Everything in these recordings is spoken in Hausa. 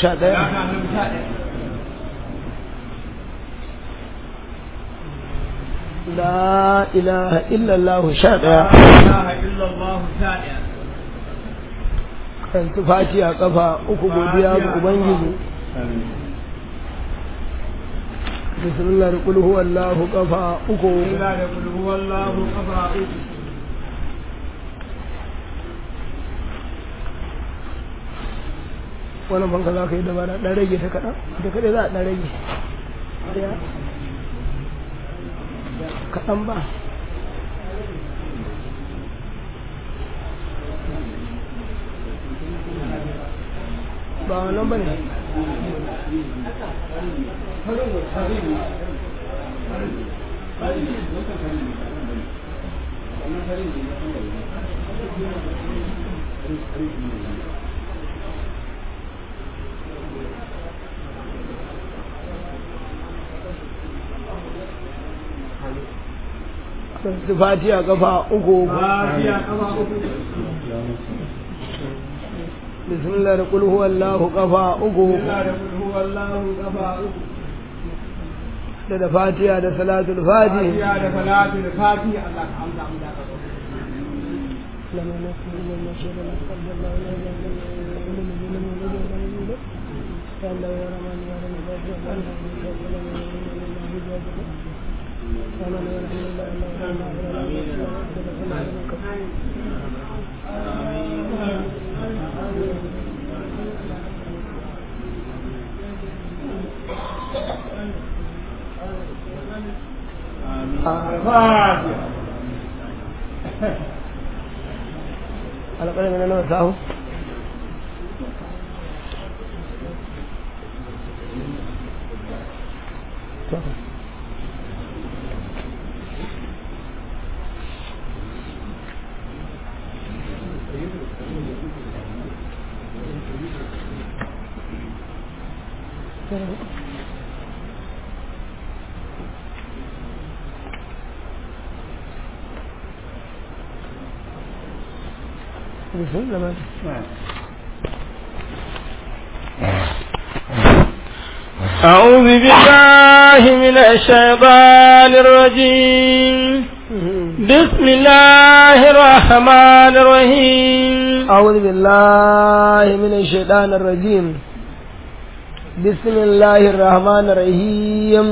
sha ɗaya la ilaha illallah sha ɗaya kan tufaci a ƙafa uku godiya ga ubangiji bismillah da kulhu wallahu ƙafa uku wannan banka za ka yi dabara ɗan rage ta kaɗan da kaɗai za a ɗan rage kaɗan ba ba wannan ba ne fatiya kafa uku bismillah da kulhu wallahu kafa uku da da fatiya da salatul fati da salatul fati Allah ka amsa mu da alƙalin na nawa sahu بسم الله أعوذ بالله من الشيطان الرجيم بسم الله الرحمن الرحيم أعوذ بالله من الشيطان الرجيم بسم الله الرحمن الرحيم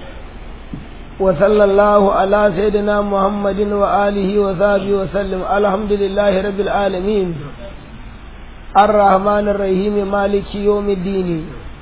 وصلى الله على سيدنا محمد وآله وصحبه وسلم الحمد لله رب العالمين الرحمن الرحيم مالك يوم الدين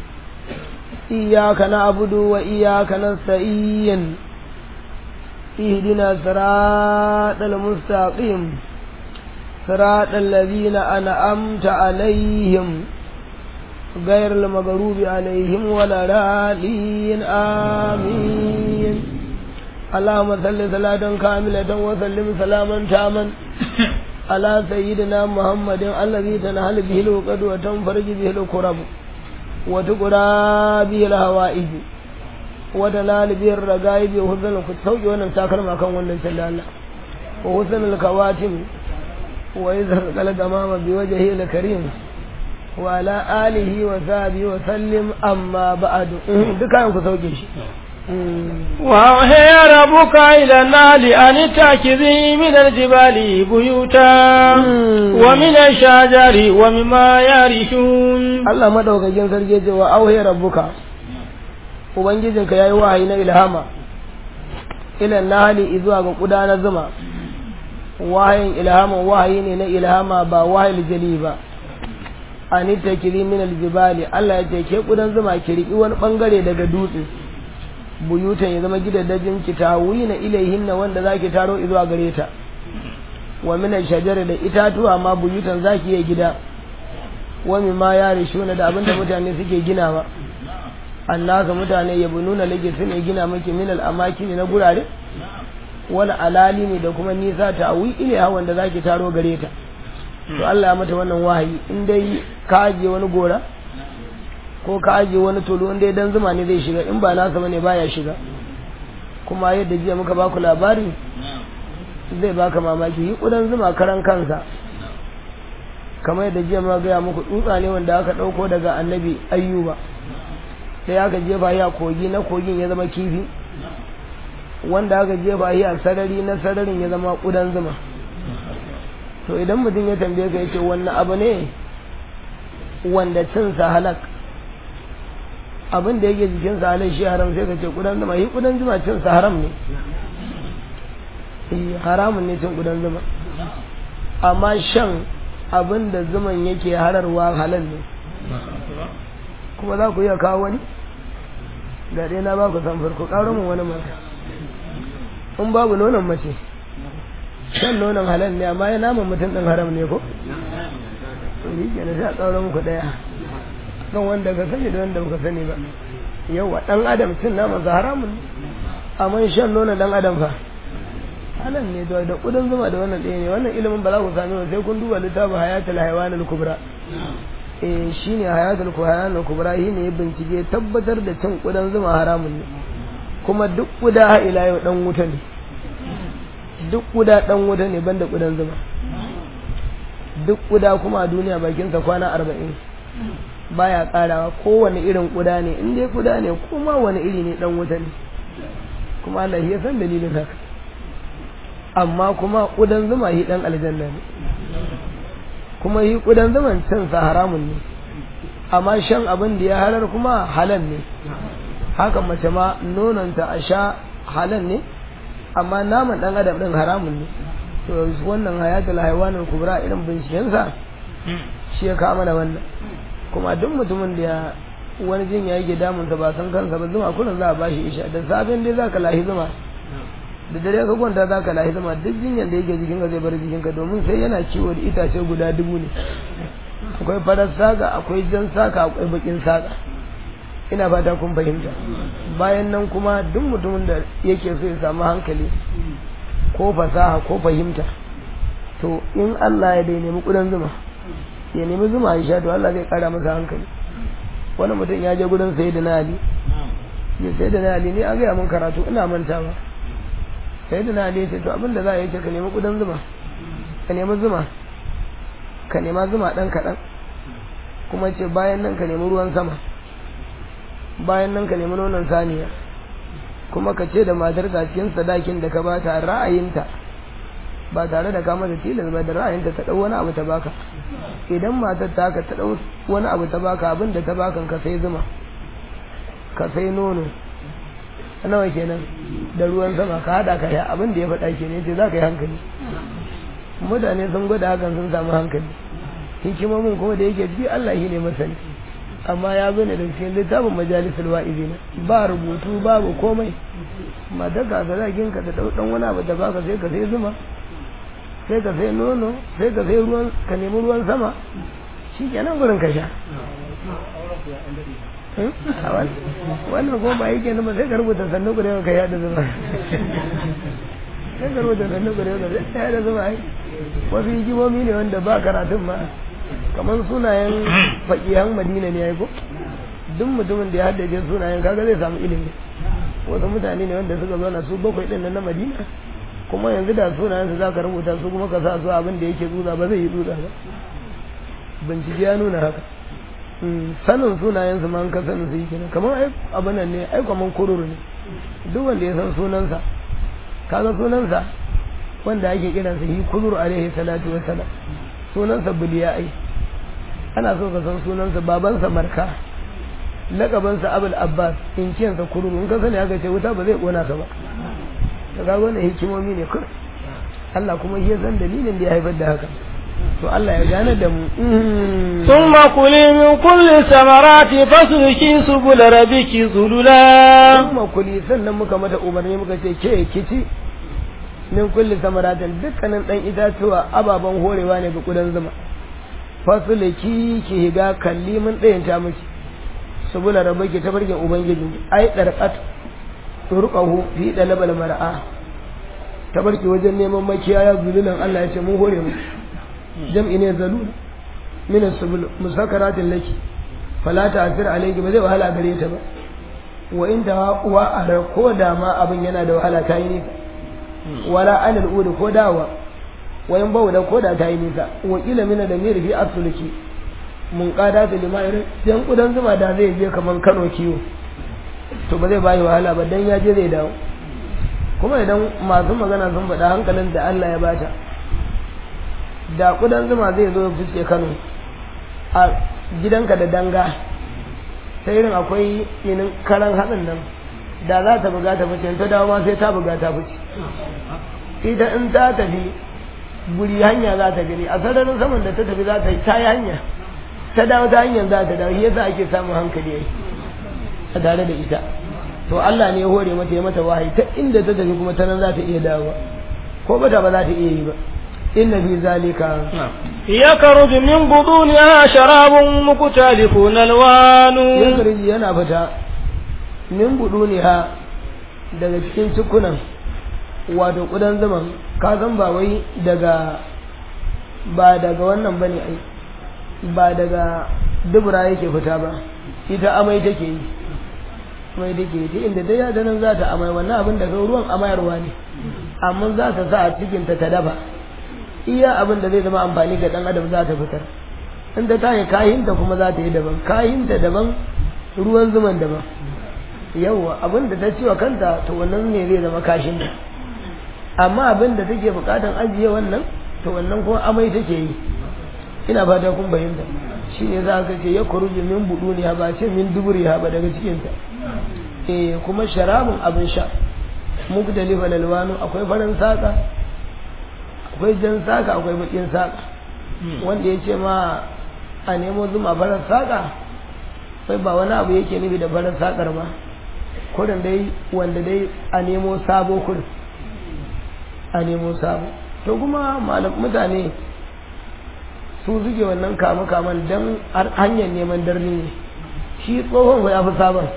إياك نعبد وإياك نستعين اهدنا صراط المستقيم صراط الذين أنعمت عليهم غير المغضوب عليهم ولا الضالين آمين اللهم صل صلاة كاملة وسلم سلاما تاما على سيدنا محمد الذي تنهل به الوقت وتنفرج به الكرب وتقرى به الهوائج وتنال به الرقائب وحسن الكتوج وانا ساكر ما كان وانا الله وحسن الكواتم وإذا قلت أمام بوجهه الكريم وعلى آله وصحبه وسلم أما بعد دكان كسوجي شي وأوحي ربك إلى النحل أن اتخذي من الجبال بيوتا ومن الشجر ومما يرثون Allah madaukakin sarki ce wa auhe rabbuka ubangijinka yayi wahayi na ilhama ila nahali zuwa ga kudanar zuma wahayin ilhama wahayi ne na ilhama ba wahayil jali ba ani takiri min aljibali Allah ya ce ke kudan zuma ki riki wani bangare daga dutse buyutan ya zama gidaddajin ki tawina ilaihinna wanda zaki taro zuwa gare ta wa min shajara da itatuwa ma buyutan zaki yi gida wa mimma yarishuna da abinda mutane suke ginawa annaka mutane yabununa lake sune gina miki min al-amakin na gurare wal alalimi da kuma nisa tawi ilaiha wanda zaki taro gare ta to Allah ya mata wannan wahayi in dai ka aje wani gora ko ka aje wani tolo in dai dan zuma ne zai shiga in ba nasa bane baya shiga kuma yadda jiya muka baku labari zai baka mamaki yi kudan zuma karan kansa kamar yadda jiya ma gaya muku tsutsa ne wanda aka ɗauko daga annabi ayyuba sai aka jefa shi a kogi na kogin ya zama kifi wanda aka jefa shi a sarari na sararin ya zama ƙudan zuma to idan mutum ya tambaye ka yace wannan abu ne wanda cinsa halak abin da yake jikinsa halak shi haram sai ka ce ƙudan zuma shi ƙudan zuma cinsa haram ne Eh, haramun ne cin ƙudan zuma amma shan abin da zuman yake hararwa halal ne kuma za ku iya kawo wani ga ɗaya na ba ku san farko ƙaro mun wani mata in babu nonon mace shan nonon halal ne amma ya naman mutum ɗin haram ne ko to yi ke na sha ƙaro muku ɗaya kan wanda ka sani da wanda baka sani ba yawa ɗan adam cin naman sa haramun ne amma shan nonon ɗan adam fa halal ne da da ƙudan zuma da wannan ɗaya ne wannan ilimin ba za ku sami ba sai kun duba littafin hayatul hayawanul kubra eh shine hayatul hayawanul kubra shi ne ya bincike tabbatar da cin ƙudan zuma haramun ne kuma duk ƙuda ha ila yau dan wuta ne duk ƙuda dan wuta ne banda ƙudan zuma duk ƙuda kuma a duniya bakinsa kwana arba'in baya ƙarawa kowane irin ƙuda ne in dai ƙuda ne kuma wani iri ne dan wuta ne kuma Allah ya san dalilin haka amma kuma ƙudan zuma yi ɗan aljanna ne kuma yi ƙudan zuman cin sa haramun ne amma shan abin da ya halar kuma halal ne haka mace ma nononta a sha halal ne amma naman ɗan adam ɗin haramun ne to wannan hayatul haiwanin kubra irin bincikensa shi ya kama da wannan kuma duk mutumin da ya wani jin ya yake damunsa ba san kansa ba zuma kullum za a bashi isha da safen dai za ka lahi zuma da dare ka kwanta za ka lahi zama duk jinyar da yake jikinka zai bar jikinka domin sai yana ciwo da itace guda dubu ne akwai farar saka akwai jan saka akwai bakin saka ina fata kun fahimta bayan nan kuma duk mutumin da yake so ya samu hankali ko fasaha ko fahimta to in Allah ya dai nemi kudan zuma ya nemi zuma ya sha to Allah zai kara masa hankali wani mutum ya je gurin sayyidina Ali ya sayyidina Ali ne an gaya mun karatu ina mantawa sai da na ce to abinda za a yi ce ka nemi kudan zuma ka nemi zuma ka nema zuma ɗan kaɗan kuma ce bayan nan ka nemi ruwan sama bayan nan ka nemi nonon saniya kuma ka ce da matar ka cikin sadakin da ka bata ra'ayinta ba tare da kama da tilas ba da ra'ayinta ta ɗau wani abu ta baka idan matar ta ka ta ɗau wani abu ta baka abin da ta bakan ka sai zuma ka sai nono nawa kenan da ruwan sama ka hada ka ya abin da ya faɗa ke ne ce za ka yi hankali mutane sun gwada hakan sun samu hankali hikimomin kuma da yake ji Allah shi ne masani amma ya zo ne da cikin littafin majalisul wa'izina ba rubutu babu komai mata ka ga zagin ka da dan wani abu da baka sai ka sai zuma sai ka sai nono sai ka sai ruwan ka nemi ruwan sama shi kenan gurin ka sha wannan kuma ba yake nama sai ka rubuta sannu ku da yawan ka yada zuma sai ka rubuta sannu ku da yawan ka yada zuma ai wasu hikimomi ne wanda ba karatun ma kamar sunayen faƙihan madina ne ya ko duk mutumin da ya haddace sunayen kaga zai samu ilimi wasu mutane ne wanda suka zauna su bakwai ɗin na madina kuma yanzu da sunayen su za ka rubuta su kuma ka sa su abin da yake tsutsa ba zai yi tsutsa ba bincike ya nuna haka sanin sunayensu ma an ka sanin su yi kenan kamar ai abin nan ne ai kamar kururu ne duk wanda ya san sunansa kaga sunansa wanda ake kiransa yi kururu alaihi salatu wa salam sunansa buliya ai ana so ka san sunansa babansa marka lakabansa abul abbas inciyansa kururu in ka sani aka ce wuta ba zai kona ka ba ka ga wannan hikimomi ne kur Allah kuma shi ya san dalilin da ya haifar da haka to Allah ya gane da mu ثم كلي من كل الثمرات فاسلكي سبل ربك ذللا kuma kuli sannan muka mata umarni muka ce ke kici min kulli samaratin dukkanin dan itatuwa ababen horewa ne ga kudan zuma fasulki ki higa kalli mun ɗayan ta miki subula rabbaki ta barkin ubangiji ai darqat turqahu fi dalabal mar'a ta barki wajen neman makiyaya zululan Allah ya ce mun hore mu jam'i ne zalul min as-subul musakaratin laki fala ta'sir alayki ba zai wahala gare ta ba wa inda wa ara ko da ma abin yana da wahala kai ne wala anil udu ko dawa wayan bawu da koda ta yi nisa wakila mina da miri fi asuluki mun kada ta lima irin dan kudan zuma da zai je kaman Kano kiwo to ba zai bayi wahala ba dan ya je zai dawo kuma idan masu magana sun faɗa hankalin da Allah ya bata da kudan zuma zai zo fice Kano a gidanka da danga ta irin akwai inin karan haɗin nan da za ta buga ta fice ta dawo ma sai ta buga ta fice ita in ta tafi guri hanya za ta gani a sararin saman da ta tafi za ta yi ta yi hanya ta dawo ta hanyar za ta dawo yasa ake samun hankali yayi a tare da ita to Allah ne ya hore mata ya mata wahayi ta inda ta tafi kuma ta nan za ta iya dawowa ko bata ba za ta iya yi ba inna fi zalika يخرج من بطونها شراب مختلف ألوانه yakhruju yana fita min buduniha daga cikin cikunan wato kudan zaman ka san ba wai daga ba daga wannan bane ai ba daga dubura yake fita ba ita amai take yi amai take yi ta inda dai da nan za ta amai wannan abin daga ruwan amayarwa ne amma za ta sa a cikin ta ta dafa iya abin da zai zama amfani ga dan adam za ta fitar inda ta yi kahinta kuma za ta yi daban kahinta daban ruwan zuman daban yawwa abin da ta ciwa kanta to wannan ne zai zama kashin da amma abin da take bukatan ajiye wannan to wannan kuma amai take yi ina fata kun bayyana shi ne za ka ce ya kuruji min buduni ha ba ce min duburi ha ba daga cikinta eh kuma sharabun abin sha mugdalifa lalwanu akwai farin saka akwai jan saka akwai bakin saka wanda ya ce ma a nemo zuma farar saka sai ba wani abu yake nufi da farar sakar ba kurin dai wanda dai a nemo sabo kurin a nemo sabo to kuma malam mutane su suke wannan kama kaman don hanyar neman darni ne shi tsohon ya fi sabon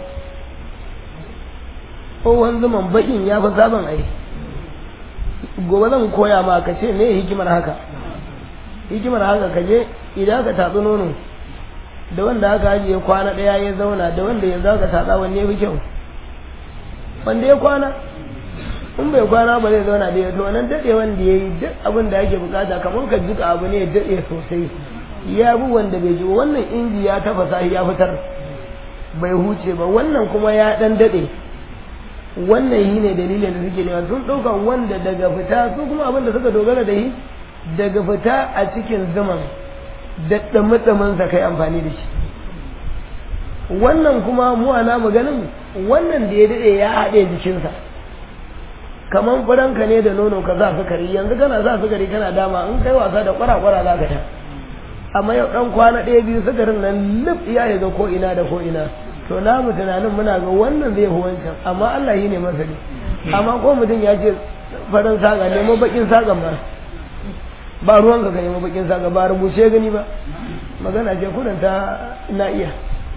tsohon zuman bakin ya fi sabon ai gobe zan koya ma ka ce me hikimar haka hikimar haka ka je idan ka tatsi nono da wanda aka ajiye kwana ɗaya ya zauna da wanda yanzu aka tatsa wanne ya fi kyau wanda ya kwana in bai kwana ba zai zauna da ya to nan daɗe wanda ya yi duk abin da ake bukata kamar ka jika abu ne ya daɗe sosai ya bi wanda bai ji wannan inji ya tafasa ya fitar bai huce ba wannan kuma ya ɗan daɗe wannan yi ne dalilin da suke nema sun ɗauka wanda daga fita su kuma abin da suka dogara da yi daga fita a cikin zaman da ɗamatsamansa kai amfani da shi wannan kuma mu ana maganin wannan da ya daɗe ya haɗe jikinsa kamar furanka ne da nono ka za sukari yanzu kana za sukari kana dama in kai wasa da kwara-kwara za ka ta amma yau ɗan kwana ɗaya biyu sukarin nan lif ya ga ko ina da ko ina to na mu tunanin muna ga wannan zai fi wancan amma Allah yi ne masani amma ko mutum ya ce farin saga nemo bakin sagan ba ba ruwan ka nemo bakin saga ba rubuce gani ba magana ce kudin ta na iya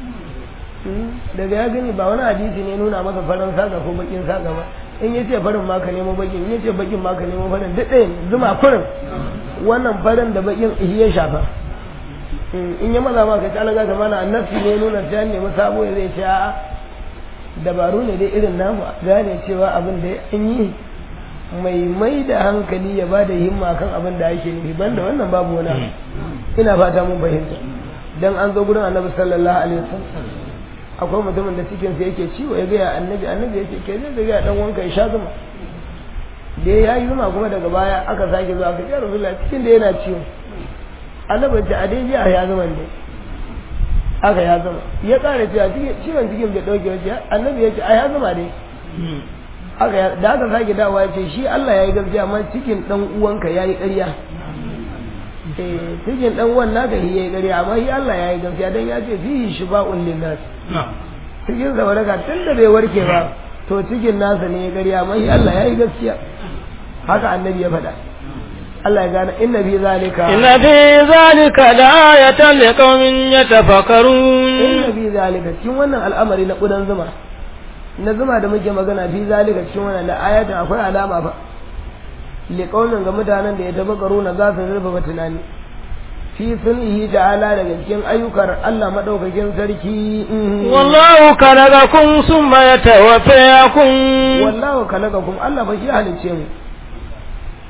daga ya gani ba wani hadisi ne nuna masa farin saga ko bakin saga ba in ya ce farin ma ka nemo bakin in ya ce bakin ma ka nemo farin duk ɗaya zuma kurin wannan farin da bakin ya shafa in ya maza ma ka ci alaga ta mana annabi ne nuna ta nemi sabo ya zai ce a'a dabaru ne dai irin namu gane cewa abin da an yi mai mai da hankali ya ba da himma kan abin da ake nufi banda wannan babu wani abu ina fata mun fahimta dan an zo gurin annabi sallallahu alaihi wasallam akwai mutumin da cikin sa yake ciwo ya gaya annabi annabi yake ke zai ga dan wanka ya sha zuma da ya yi zuma kuma daga baya aka sake zuwa aka ce rasulullahi cikin da yana ciwo annabi ce a dai jiya ya zama ne aka ya zama ya kara cewa ciwon cikin bai dauke wace annabi ya ce a ya zama dai aka da aka sake dawowa ya ce shi Allah ya yi gaskiya amma cikin dan uwanka ya yi ƙarya eh cikin dan uwan naka shi ya yi ƙarya amma shi Allah ya yi gaskiya dan ya ce fihi shifa'un linnas cikin sa waraka tun da bai warke ba to cikin nasa ne ya ƙarya amma shi Allah ya yi gaskiya haka annabi ya faɗa Allah ya gane inna fi zalika inna fi zalika la'ayatan liqaumin yatafakkarun inna fi zalika cikin wannan al'amari na kudan zuma na zuma da muke magana fi zalika cikin wannan da ayatan akwai alama fa liqaumin ga mutanen da ya tafakkaru na za su zurfa tunani fi sunihi ta'ala daga cikin ayyukan Allah madaukakin sarki wallahu khalaqakum summa yatawaffayakum wallahu khalaqakum Allah ba shi halicce mu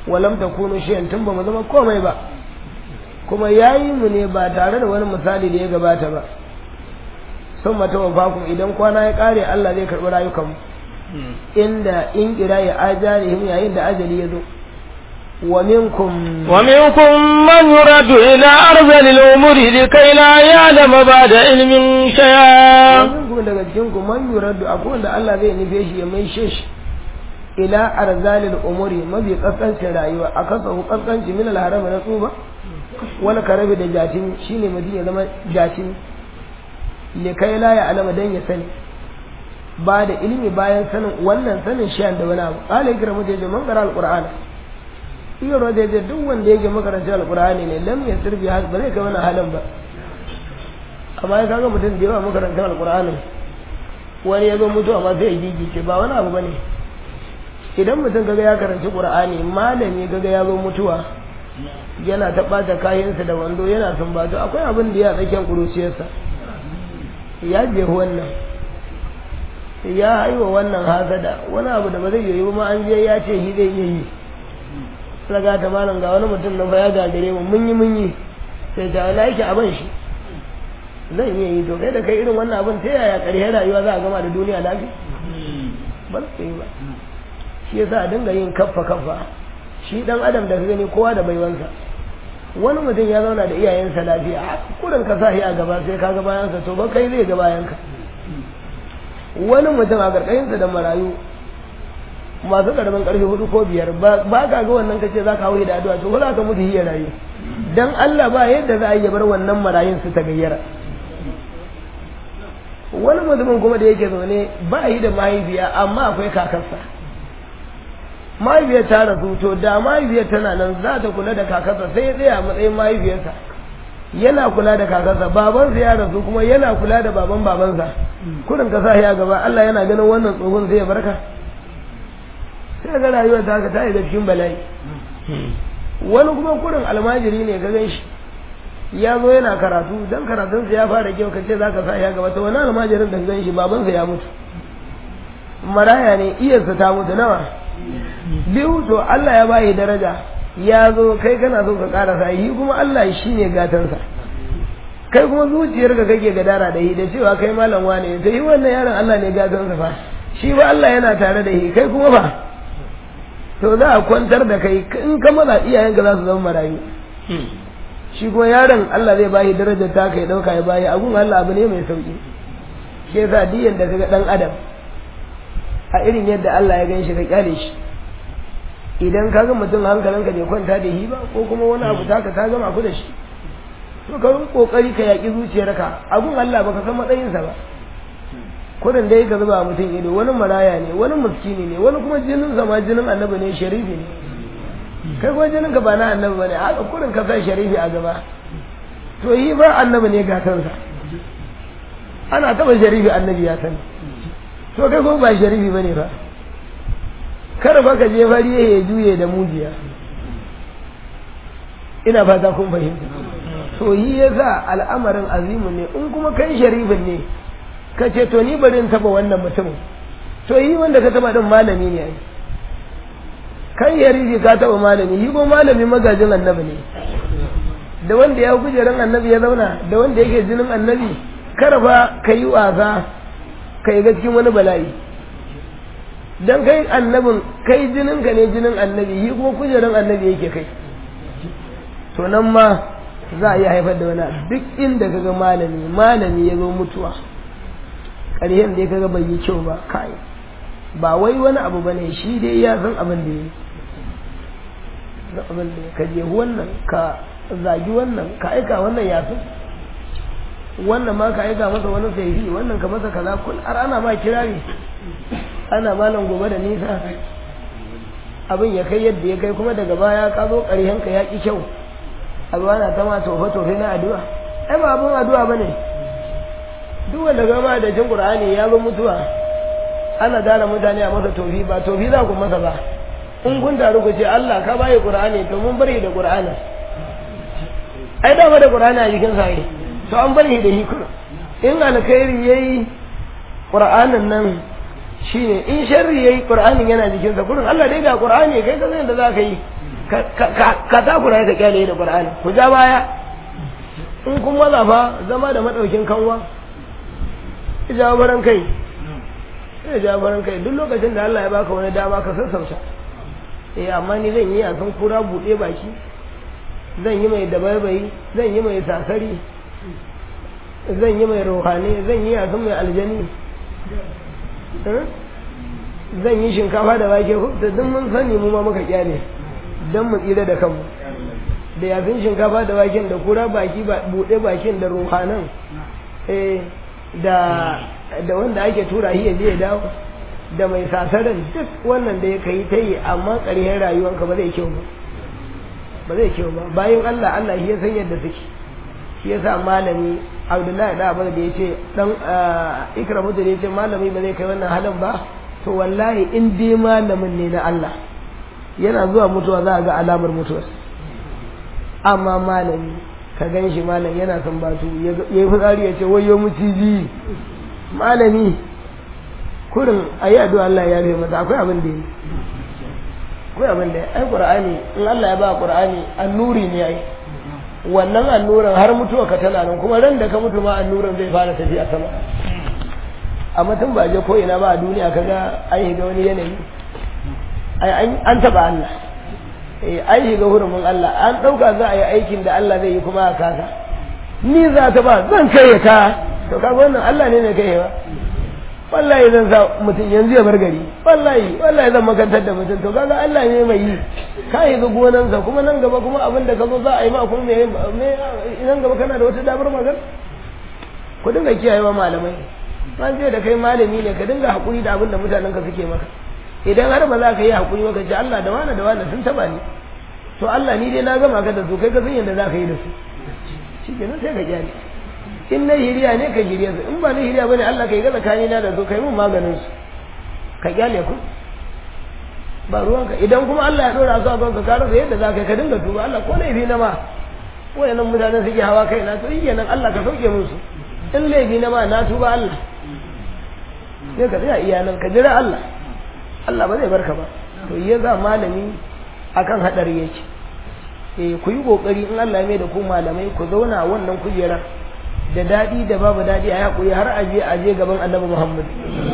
walam takunu shay'an tun ba mu zama komai ba kuma yayi mu ne ba tare da wani misali da ya gabata ba sun mata wafakum idan kwana ya kare Allah zai karɓi rayukanmu inda in kira ya ajarihim yayin da ajali ya zo wa minkum ومنكم من يرد إلى أرذل الأمور لكي لا يعلم بعد علم شيئا minkum daga cikin ku man yuraddu akwai wanda Allah zai nufe shi ya mai shi ila arzalil umuri mabi kaskancin rayuwa a kasa kaskanci min alharama na tsuba wani karabi da jatin shine mutum ya zama jatin likai la ya alama dan ya sani ba da ilimi bayan sanin wannan sanin shi da wani abu qala ikra mutum ya man qara alqur'ana iya roda ya duk wanda yake makaranta alqur'ani ne lam yasir bi ba zai kai wani halin ba amma ya kaga mutum da yawa makarantar alqur'ani wani ya zo mutuwa ma sai ya gigice ba wani abu bane idan mutum kaga ya karanci qur'ani malami kaga ya zo mutuwa yana ta ɓata kayansa da wando yana sumbato akwai abin da ya tsakiyar kuruciyarsa ya je wannan ya haiwa wannan hasada wani abu da ba zai yi ba ma an je ya ce shi zai iya yi raga ta malam ga wani mutum na fa ya gagare mu mun yi mun yi sai ta wala yake abin shi zan iya yi to kai da kai irin wannan abin ta yaya ƙarshen rayuwa za a gama da duniya lafiya ba su yi ba shi yasa a dinga yin kaffa kaffa shi dan adam da ka gani kowa da baiwansa wani mutum ya zauna da iyayensa lafiya a kurin ka sa shi a gaba sai ka ga bayansa to ba kai zai ga bayanka wani mutum a karkashinsa da marayu masu karamin karfe hudu ko biyar ba ka ga wannan kace za ka hauye da addu'a to za ka mutu hiya rayu dan Allah ba yadda za a yi bar wannan marayun su ta gayyara wani mutumin kuma da yake zaune ba yi da mahaifiya amma akwai kakarsa mahaifiyar ta rasu to da mahaifiyar tana nan za ta kula da kakarsa sai ya tsaya a matsayin mahaifiyarsa yana kula da kakarsa babansa ya rasu kuma yana kula da baban babansa kudin ka sa ya gaba Allah yana ganin wannan tsohon sai ya barka sai ga rayuwar ta haka ta yi da cikin bala'i wani kuma kudin almajiri ne ka gan shi ya zo yana karatu dan karatunsa ya fara kyau ka ce za ka sa ya gaba to wani almajirin da ka gan shi babansa ya mutu maraya ne iyarsa ta mutu nawa biyu to Allah ya bayi daraja ya zo kai kana so ka karasa yi kuma Allah shi ne gatansa kai kuma zuciyarka kake gadara da shi da cewa kai malam wane to yi wannan yaron Allah ne gatansa fa shi ba Allah yana tare da shi kai kuma fa to za a kwantar da kai in ka maza iyayenka za su zama marayu shi kuma yaron Allah zai bayi darajar ta kai dauka ya bayi abun Allah abu ne mai sauki shi yasa diyan da kaga dan adam a irin yadda Allah ya gan shi ka kyale shi idan ka ga mutum hankalinka bai kwanta da shi ba ko kuma wani abu taka ta gama ku da shi to ka yi kokari ka yaƙi zuciyarka abun Allah baka san matsayinsa ba kudin dai ka zuba mutum ido wani maraya ne wani muskini ne wani kuma jinin ma jinin annabi ne sharifi ne kai kuma jinin ka ba na annabi bane haka kudin ka sa sharifi a gaba to yi ba annabi ne gatansa ana taba sharifi annabi ya sani to kai kuma ba sharifi bane ba kar ba ka je fari ya juye da mujiya ina fata kun fahimta to yi yasa al'amarin azimu ne in kuma kai sharifin ne ka ce to ni bari in taba wannan mutumin to yi wanda ka taba din malami ne ai kai yarifi ka taba malami yi ko malami magajin annabi ne da wanda ya kujeran annabi ya zauna da wanda yake jinin annabi kar ba ka yi wasa ka yi cikin wani bala'i dan kai annabin kai jinin ka ne jinin annabi yi kuma kujeran annabi yake kai to nan ma za a iya haifar da wani duk inda kaga malami malami ya zo mutuwa ƙarshen da kaga bai yi kyau ba kai ba wai wani abu ba ne shi dai ya san abin da ya yi abin da ka je wannan ka zagi wannan ka aika wannan ya san wannan ma ka aika masa wani saifi wannan ka masa kaza kun har ana ma kirari ana malam gobe da nisa abin ya kai yadda ya kai kuma daga baya ka zo ƙarshen ka ya ƙi kyau abu ana ta ma tofe tofe na addu'a ai ba abin addu'a bane duk wanda gama da jin qur'ani ya zo mutuwa ana dara mutane a masa tofi ba tofi za ku masa ba in kun taru ku ce Allah ka bayi qur'ani to mun bari da qur'ani ai da da qur'ani a jikin sa to an bari da hikima in alkhairi yayi qur'anin nan shine in sharri yayi qur'anin yana jikin sa kurin Allah dai ga qur'ani kai ka san da za ka yi ka takura ya ka kyale da qur'ani ku ja baya in kun maza fa zama da madaukin kanwa ya jawo baran kai ya jawo baran kai duk lokacin da Allah ya baka wani dama ka sassauta eh amma ni zan yi a san kura buɗe baki zan yi mai dabaibayi zan yi mai sasari zan yi mai rohani zan yi a san mai aljani zan yi shinkafa da wake da duk mun sani mu ma muka kyale don mu tsira da kanmu da yafin shinkafa da waken da kura baki buɗe bakin da rohanan da da wanda ake tura shi ya je ya dawo da mai sasaran duk wannan da ya kai ta yi amma ƙarshen rayuwanka ba zai kyau ba ba zai kyau ba bayan Allah Allah shi ya san yadda suke shi yasa malami Abdullahi da Abu da yace dan Ikramu da yace malami ba zai kai wannan halin ba to wallahi in dai malamin ne na Allah yana zuwa mutuwa za a ga alamar mutuwa amma malami ka gan shi malam yana son batu ya yi fitsari ya ce wayo muciji malami kurin a yi addu'a Allah ya rufe mata akwai abin da yi akwai abin da ya ai qur'ani in Allah ya ba qur'ani annuri ne ai wannan annuran har mutuwa ka tana nan kuma ran da ka mutu ma annuran zai fara tafiya sama amma tun ba je ko ina ba a duniya kaga an shiga wani yanayi ai an taba Allah eh an shiga hurumin Allah an dauka za a yi aikin da Allah zai yi kuma a kasa ni za ta ba zan kai ka to kaga wannan Allah ne ne kai ba wallahi zan sa mutum yanzu ya bar gari wallahi wallahi zan makantar da mutum to kaga Allah ne mai yi ka yi ga gonansa kuma nan gaba kuma abin da ka zo za a yi ma kuma me me nan gaba kana da wata damar magana ku dinga kiyayewa malamai an ce da kai malami ne ka dinga hakuri da abin da mutanen ka suke maka idan har ba za ka yi hakuri maka ce Allah da wani da wani sun taba ni to Allah ni dai na gama ka da su kai ka san yadda za ka yi da su shikenan sai ka kyale in na hiriya ne ka hiriya su in ba na hiriya bane Allah kai ga tsakani na da su kai mun maganin su ka kyale ku ba ruwanka idan kuma Allah ya dora su a kanka ka rasa yadda za ka yi ka dinga tuba Allah ko laifi na ma wayannan mutanen suke hawa kai na to yi nan Allah ka sauke musu in laifi na ma na tuba Allah sai ka tsaya iya nan ka jira Allah Allah ba zai barka ba to ya za malami akan hadari yake eh ku yi kokari in Allah ya mai da ku malamai ku zauna wannan kujerar da daɗi da babu daɗi a yaƙuri har aje aje gaban annabi Muhammad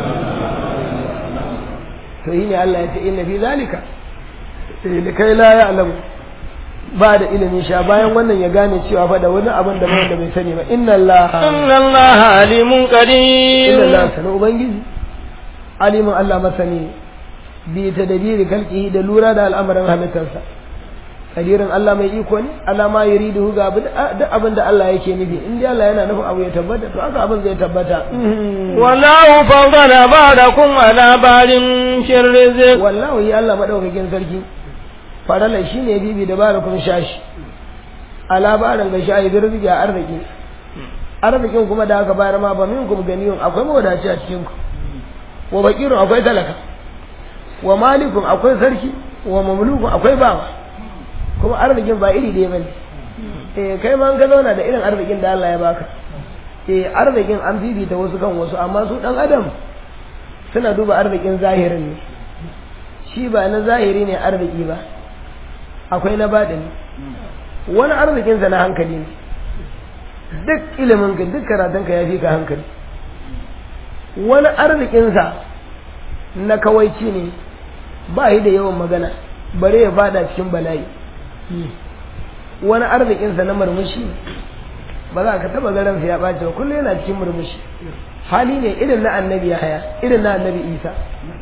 to yi ne Allah ya ce inna fi zalika da kai la ya alamu ba da ilimin sha bayan wannan ya gane cewa fa da wani abin da wanda bai sani ba inna Allah inna Allah alimun qadir inna Allah sana ubangiji alimin Allah masani bi tadbiri kalqihi da lura da al'amarin halittarsa kadirin Allah mai iko ne Allah ma yuridu ga duk abin da Allah yake nufi in dai Allah yana nufin abu ya tabbata to haka abin zai tabbata wallahu fadala ba'dakum ala ba'din fi rizq wallahu ya Allah madaukakin sarki farala shine bibi da barakum shashi ala ba'dan ga shayi birbi ga arziki arzikin kuma da aka bayar ma ba minkum ganiyun akwai mawadaci a cikin ku wa bakirun akwai talaka wa malikun akwai sarki wa mamlukun akwai bawa kuma arzikin ba iri ɗaya bane eh kai ma ka zauna da irin arzikin da Allah ya baka eh arzikin an bibita wasu kan wasu amma su dan adam suna duba arzikin zahirin ne shi ba na zahiri ne arziki ba akwai na baɗini wani arzikinsa na hankali ne duk ilimin ka duk karatun ka ya fi ka hankali wani arzikinsa na kawaici ne ba yi da yawan magana bare ya fada cikin bala'i wani arzikinsa na murmushi ba za ka taba garin ya ɓace ba kullum yana cikin murmushi hali ne irin na annabi ya haya irin na annabi isa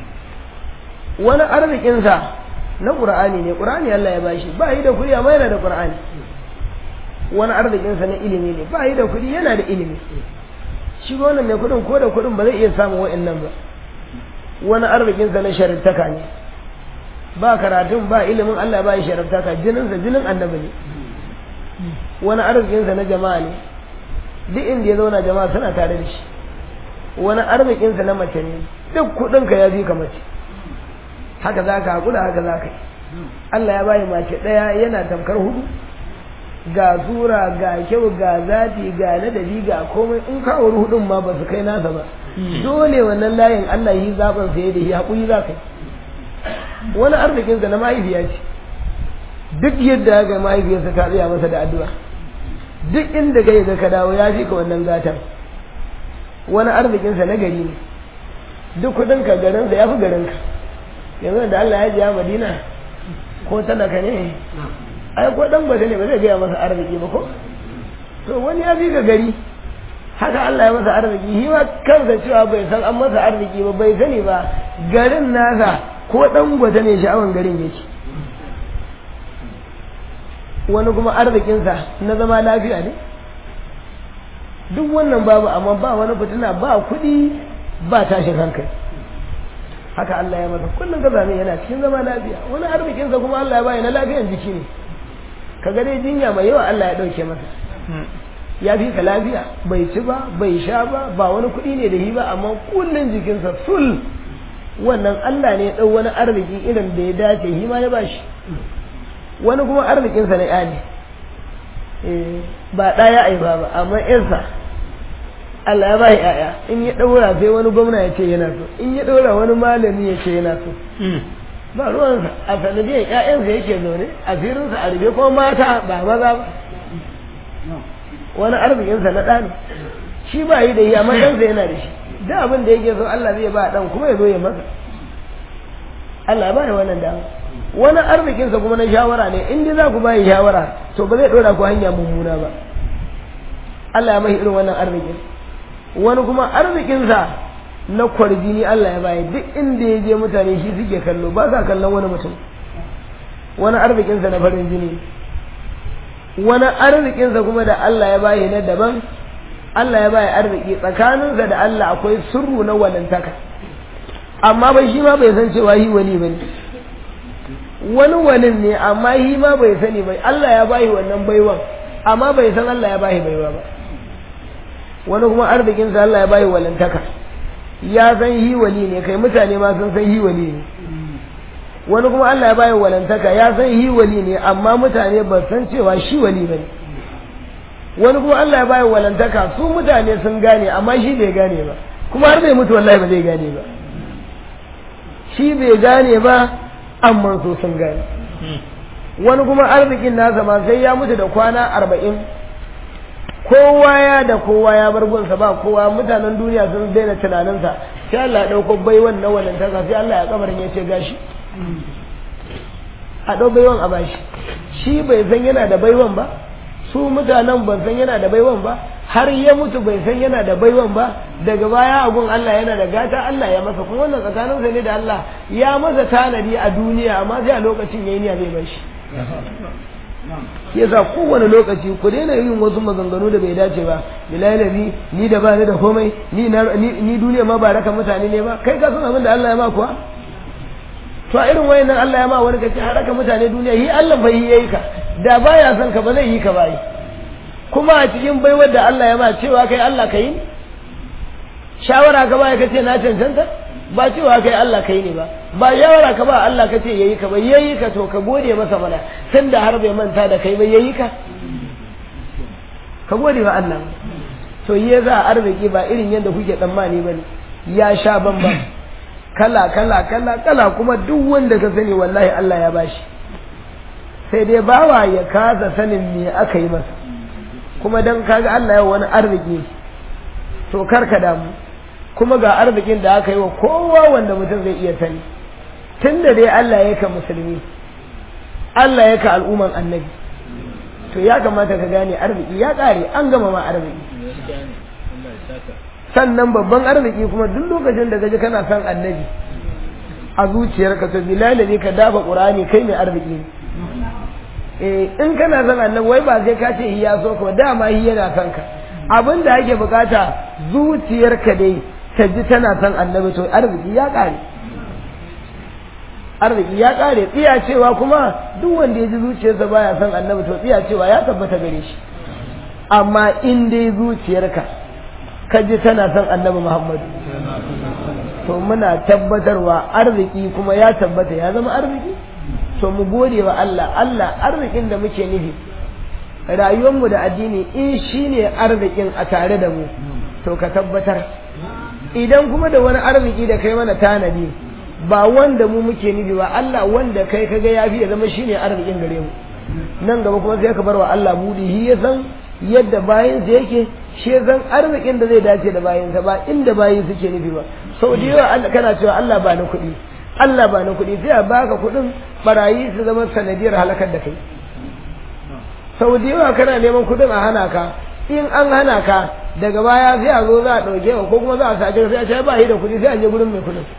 wani arzikinsa na ƙur'ani ne ƙur'ani Allah ya bashi ba yi da kuɗi amma yana da ƙur'ani wani arzikinsa na ilimi ne ba yi da kuɗi yana da ilimi shi wannan mai kuɗin ko da kuɗin ba zai iya samun wa'annan ba wani arzikinsa na sharittaka ne ba karatun ba ilimin Allah ba shi sharabtaka jininsa jinin annabi ne wani arzikinsa na jama'a ne duk inda ya zauna jama'a suna tare da shi wani arzikinsa na mace ne duk kuɗinka ya fi ka mace haka za ka haƙura haka za ka yi Allah ya bayi mace ɗaya yana tamkar hudu ga sura ga kyau ga zafi ga ladabi ga komai in ka wuri hudun ma ba su kai nasa ba dole wannan layin Allah yi zaɓin saye da shi haƙuri za ka yi wani arzikinsa na mahaifiya ce duk yadda ga mahaifiyarsa ta tsaya masa da addu'a duk inda kai ga ka dawo ya fi ka wannan gatan wani arzikinsa na gari ne duk kudinka garinsa ya fi garinka yanzu da Allah ya ji a Madina ko talaka ne ai ko dan gwada ne ba zai gaya masa arziki ba ko to wani ya fi ka gari haka Allah ya masa arziki shi ma kansa cewa bai san an masa arziki ba bai sani ba garin nasa ko dan gwada ne sha'awan garin yake wani kuma arzikinsa na zama lafiya ne duk wannan babu amma ba wani fitina ba kuɗi ba tashin hankali haka Allah ya masa kullum ka zame yana cikin zama lafiya wani arzikinsa kuma Allah ya bayi na lafiyan jiki ne ka ga dai jinya mai yawa Allah ya ɗauke masa ya fi ka lafiya bai ci ba bai sha ba ba wani kuɗi ne da shi ba amma kullum jikinsa sul wannan Allah ne ya ɗau wani arziki irin da ya dace shi ma ya bashi wani kuma arzikinsa na ya ne ba ɗaya aiba ba amma yarsa Allah ya ba shi ‘ya'ya in ya ɗaura sai wani gwamna ya ce yana so in ya ɗaura wani malami ya ce yana so ba ruwansa a sanadiyar ‘ya'yansa yake zaune a firinsa a rufe ko mata ba maza ba wani arzikinsa na ɗani shi ba yi da yi amma ɗansa yana da shi da abin da yake so Allah zai ba ɗan kuma ya zo ya masa Allah ba ya wannan dama wani arzikinsa kuma na shawara ne in dai za ku bayi shawara to ba zai ɗora ku hanya mummuna ba Allah ya mai irin wannan arzikin wani kuma arzikinsa na kwarjini Allah ya bayi duk inda ya je mutane shi suke kallo ba sa kallon wani mutum wani arzikinsa na farin jini wani arzikinsa kuma da Allah ya bayi na daban Allah ya bayi arziki tsakaninsa da Allah akwai sirru na walantaka amma bai shi ma bai san cewa yi wali bane wani walin ne amma shi ma bai sani bai Allah ya bayi wannan baiwan amma bai san Allah ya bayi baiwa ba wani kuma arzikinsa Allah ya bayi walantaka ya san yi wali ne kai mutane ma sun san yi wali ne wani kuma Allah ya bayi walantaka ya san yi wali ne amma mutane ba san cewa shi wali bane wani kuma Allah ya bayi walantaka su mutane sun gane amma shi bai gane ba kuma har bai mutu wallahi ba zai gane ba shi bai gane ba amma so sun gane wani kuma arzikin nasa ma sai ya mutu da kwana arba'in kowa ya da kowa ya bar gunsa ba kowa mutanen duniya sun daina tunaninsa sai Allah ya ɗauko baiwan na walantaka sai Allah ya kamarin ya ce gashi a ɗau baiwan a bashi shi bai san yana da baiwan ba su mutanen ban san yana da baiwan ba har ya mutu bai san yana da baiwan ba daga baya agun Allah yana da gata Allah ya masa kuma wannan tsakaninsa ne da Allah ya masa tanadi a duniya amma sai a lokacin yayi niyya zai bar shi yasa kowane lokaci ku daina yin wasu maganganu da bai dace ba bilahi ni da ba ni da komai ni ni duniya ma ba raka mutane ne ba kai ka san abin da Allah ya ma kuwa to a irin wayannan Allah ya ma wani kace har raka mutane duniya yi Allah bai yi ka da baya son ka ba zai yi ka bai kuma a cikin baiwar da Allah ya ma cewa kai Allah ka yi shawara ka baya kace na cancanta ba cewa kai Allah kai ne ba ba shawara ka ba Allah kace yayi ka ba yayi ka to ka gode masa mana tunda har bai manta da kai ba yayi ka ka gode wa Allah to yi za arziki ba irin yadda kuke tsammani bane ya sha bamban kala kala kala kala kuma duk wanda ka sani wallahi Allah ya bashi sai dai bawa ya kasa sanin me aka yi masa kuma dan kaga Allah ya wani arziki to karka damu kuma ga arzikin da aka yi wa kowa wanda mutum zai iya sani tunda dai Allah ya ka musulmi Allah ya ka al'umman annabi to ya kamata ka gane arziki ya kare an gama ma arziki sannan babban arziki kuma duk lokacin da gaji kana son annabi a zuciyarka to bilal ne ka dafa qur'ani kai mai arziki ne eh in kana son annabi wai ba sai ka ce ya so ka dama hi yana son ka abin da ake bukata zuciyarka dai ta ji tana son annabi to arziki ya kare arziki ya kare tsiya cewa kuma duk wanda ya ji zuciyarsa baya son annabi to tsiya cewa ya tabbata gare shi amma in dai zuciyarka ka ji tana son annabi muhammadu to muna tabbatarwa arziki kuma ya tabbata ya zama arziki to mu gode wa Allah Allah arzikin da muke nufi rayuwarmu da addini in shine arzikin a tare da mu to ka tabbatar idan kuma da wani arziki da kai mana tanadi ba wanda mu muke nufi ba Allah wanda kai kaga ya fi ya zama shine arzikin gare mu nan gaba kuma sai ka bar wa Allah budi shi ya san yadda bayin sa yake shi ya san arzikin da zai dace da bayin sa ba inda bayin suke nufi ba sau da yawa Allah kana cewa Allah ba na kuɗi Allah ba na kuɗi sai a baka kuɗin barayi su zama sanadiyar halakar da kai sau da yawa kana neman kuɗin a hana ka in an hana ka daga baya sai a zo za a ɗauke ka ko kuma za a sace ka sai a ce ba shi da kuɗi sai a je gurin mai kuɗin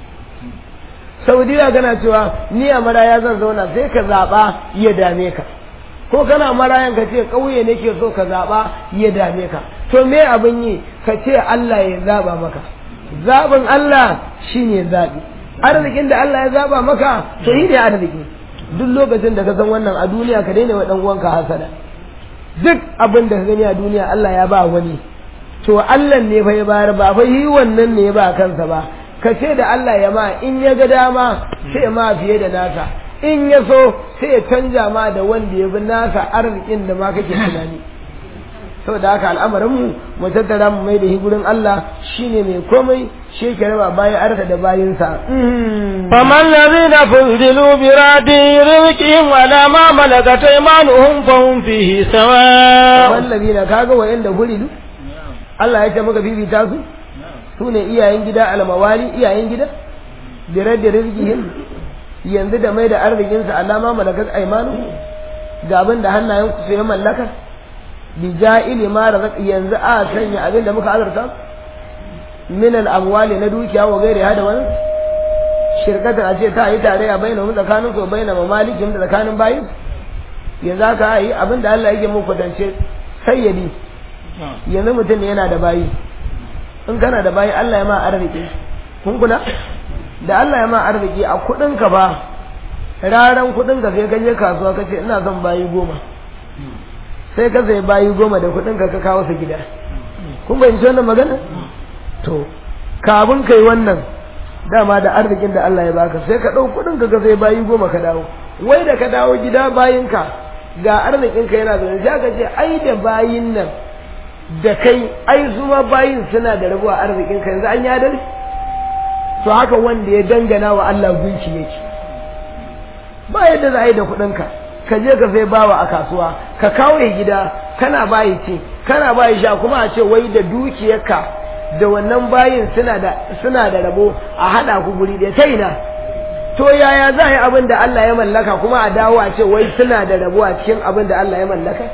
saudiya kana cewa ni a maraya zan zauna sai ka zaɓa ya dame ka ko kana marayan ka ce ƙauye nake so ka zaɓa ya dame ka to me abin yi ka ce Allah ya zaɓa maka zaɓin Allah shine zaɓi arzikin da Allah ya zaɓa maka to shi ne arziki duk lokacin da ka san wannan a duniya ka daina wa ɗan uwanka hasada duk abin da ka gani a duniya Allah ya ba wani to Allah ne fa ya bayar ba fa yi wannan ne ya ba kansa ba ka ce da Allah ya ma in ya ga dama sai ma fiye da nasa in ya so sai ya canja ma da wanda ya bi nasa arzikin da ma kake tunani saboda haka al'amarin mu mu tattara mu mai da shi gurin Allah shine mai komai shi ke raba bayan arka da bayinsa فما الذين فضلوا براد رزقهم على ما ملكت ايمانهم فهم فيه سواء wallabi na kaga wayanda huridu Allah ya ce maka bibita su su ne iyayen gida almawali iyayen gida birar da rizkihim yanzu da mai da arzikinsa alama malakat aimanu ga abin da hannayen ku su ya mallaka bi ja'ili ma razaq yanzu a sanya abin da muka azurta min al amwali na dukiya wa gairi hada wani shirkatan a ce ta yi tare a bayyana mu tsakanin su bayyana mamalikin da tsakanin bayin yanzu aka yi abin da Allah yake muku kwatance sayyadi yanzu mutum ne yana da bayi in kana da bayi Allah ya ma arziki kun kula da Allah ya ma arziki a kudin ka ba raran kudin ka sai ka je kasuwa ka ce ina son bayi goma sai ka sai bayi goma da kudin ka ka kawo su gida kun bayyana wannan magana to kafin kai wannan dama da arzikin da Allah ya baka sai ka ɗau kudin ka ka sai bayi goma ka dawo wai da ka dawo gida bayinka ga arzikin ka yana zaune sai ka ce ai da bayin nan da kai ai su ma bayin suna da rabuwa arzikin ka yanzu an yi adalci to haka wanda ya dangana wa Allah gunki yake ba yadda za a yi da kuɗinka ka je ka sai bawa a kasuwa ka kawo ya gida kana bayi ce kana bayi sha kuma a ce wai da dukiyarka da wannan bayin suna da suna da rabo a haɗa ku guri ɗaya ta ina to yaya za a yi abin da Allah ya mallaka kuma a dawo a ce wai suna da rabo a cikin abin da Allah ya mallaka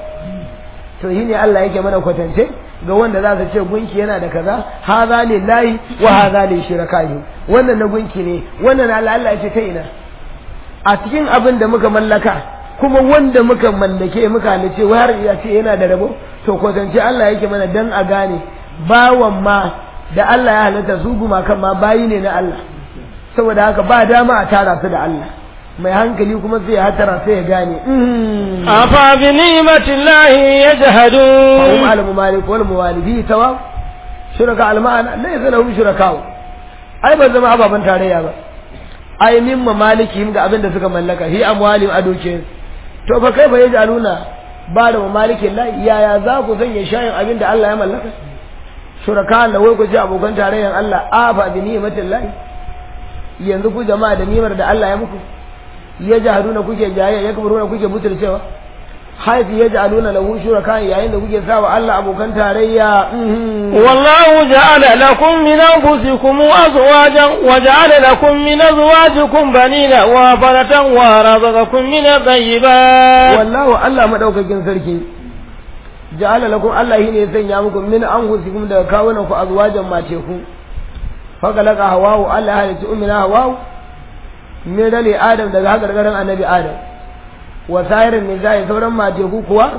to shi ne Allah yake mana kwatance ga wanda za su ce gunki yana da kaza haza lillahi wa haza li shirakahi wannan na gunki ne wannan Allah Allah ya ce ta ina a cikin abin da muka mallaka kuma wanda muka mallake muka halice wai har ya ce yana da rabo to kwatance Allah yake mana dan a gane bawan ma da Allah ya halitta su gumakan ma bayi ne na Allah saboda haka ba dama a tara su da Allah mai hankali kuma sai ya hatara sai ya gane afa bi ni'matillahi yajhadun hum al mumalik wal muwalibi tawa shuraka al ma'ana laysa lahum shuraka ai ban zama ababan tarayya ba ai min mamaliki ga abin da suka mallaka hi amwali a doke to fa kai fa yajaluna ba da mamalikin la yaya za ku sanya shayin abin da Allah ya mallaka shuraka da wai ku ce abokan tarayyan Allah afa bi ni'matillahi yanzu ku jama'a da nimar da Allah ya muku ya jahaduna kuke jayayya ya kabaruna kuke butulcewa haifi ya ja'aluna lahu shuraka yayin da kuke sawa Allah abokan tarayya wallahu ja'ala lakum min anfusikum azwajan wa ja'ala lakum min azwajikum banina wa faratan wa razaqakum min at-tayyibat wallahu Allah madaukakin sarki ja'ala lakum Allah shine ya sanya muku min anfusikum daga kawunan ku azwajan mace ku fakalaka hawawu Allah ya halicci ummina hawawu min dali adam daga hakarkarin annabi adam wa sa'irin nisa'i sauran mateku kuwa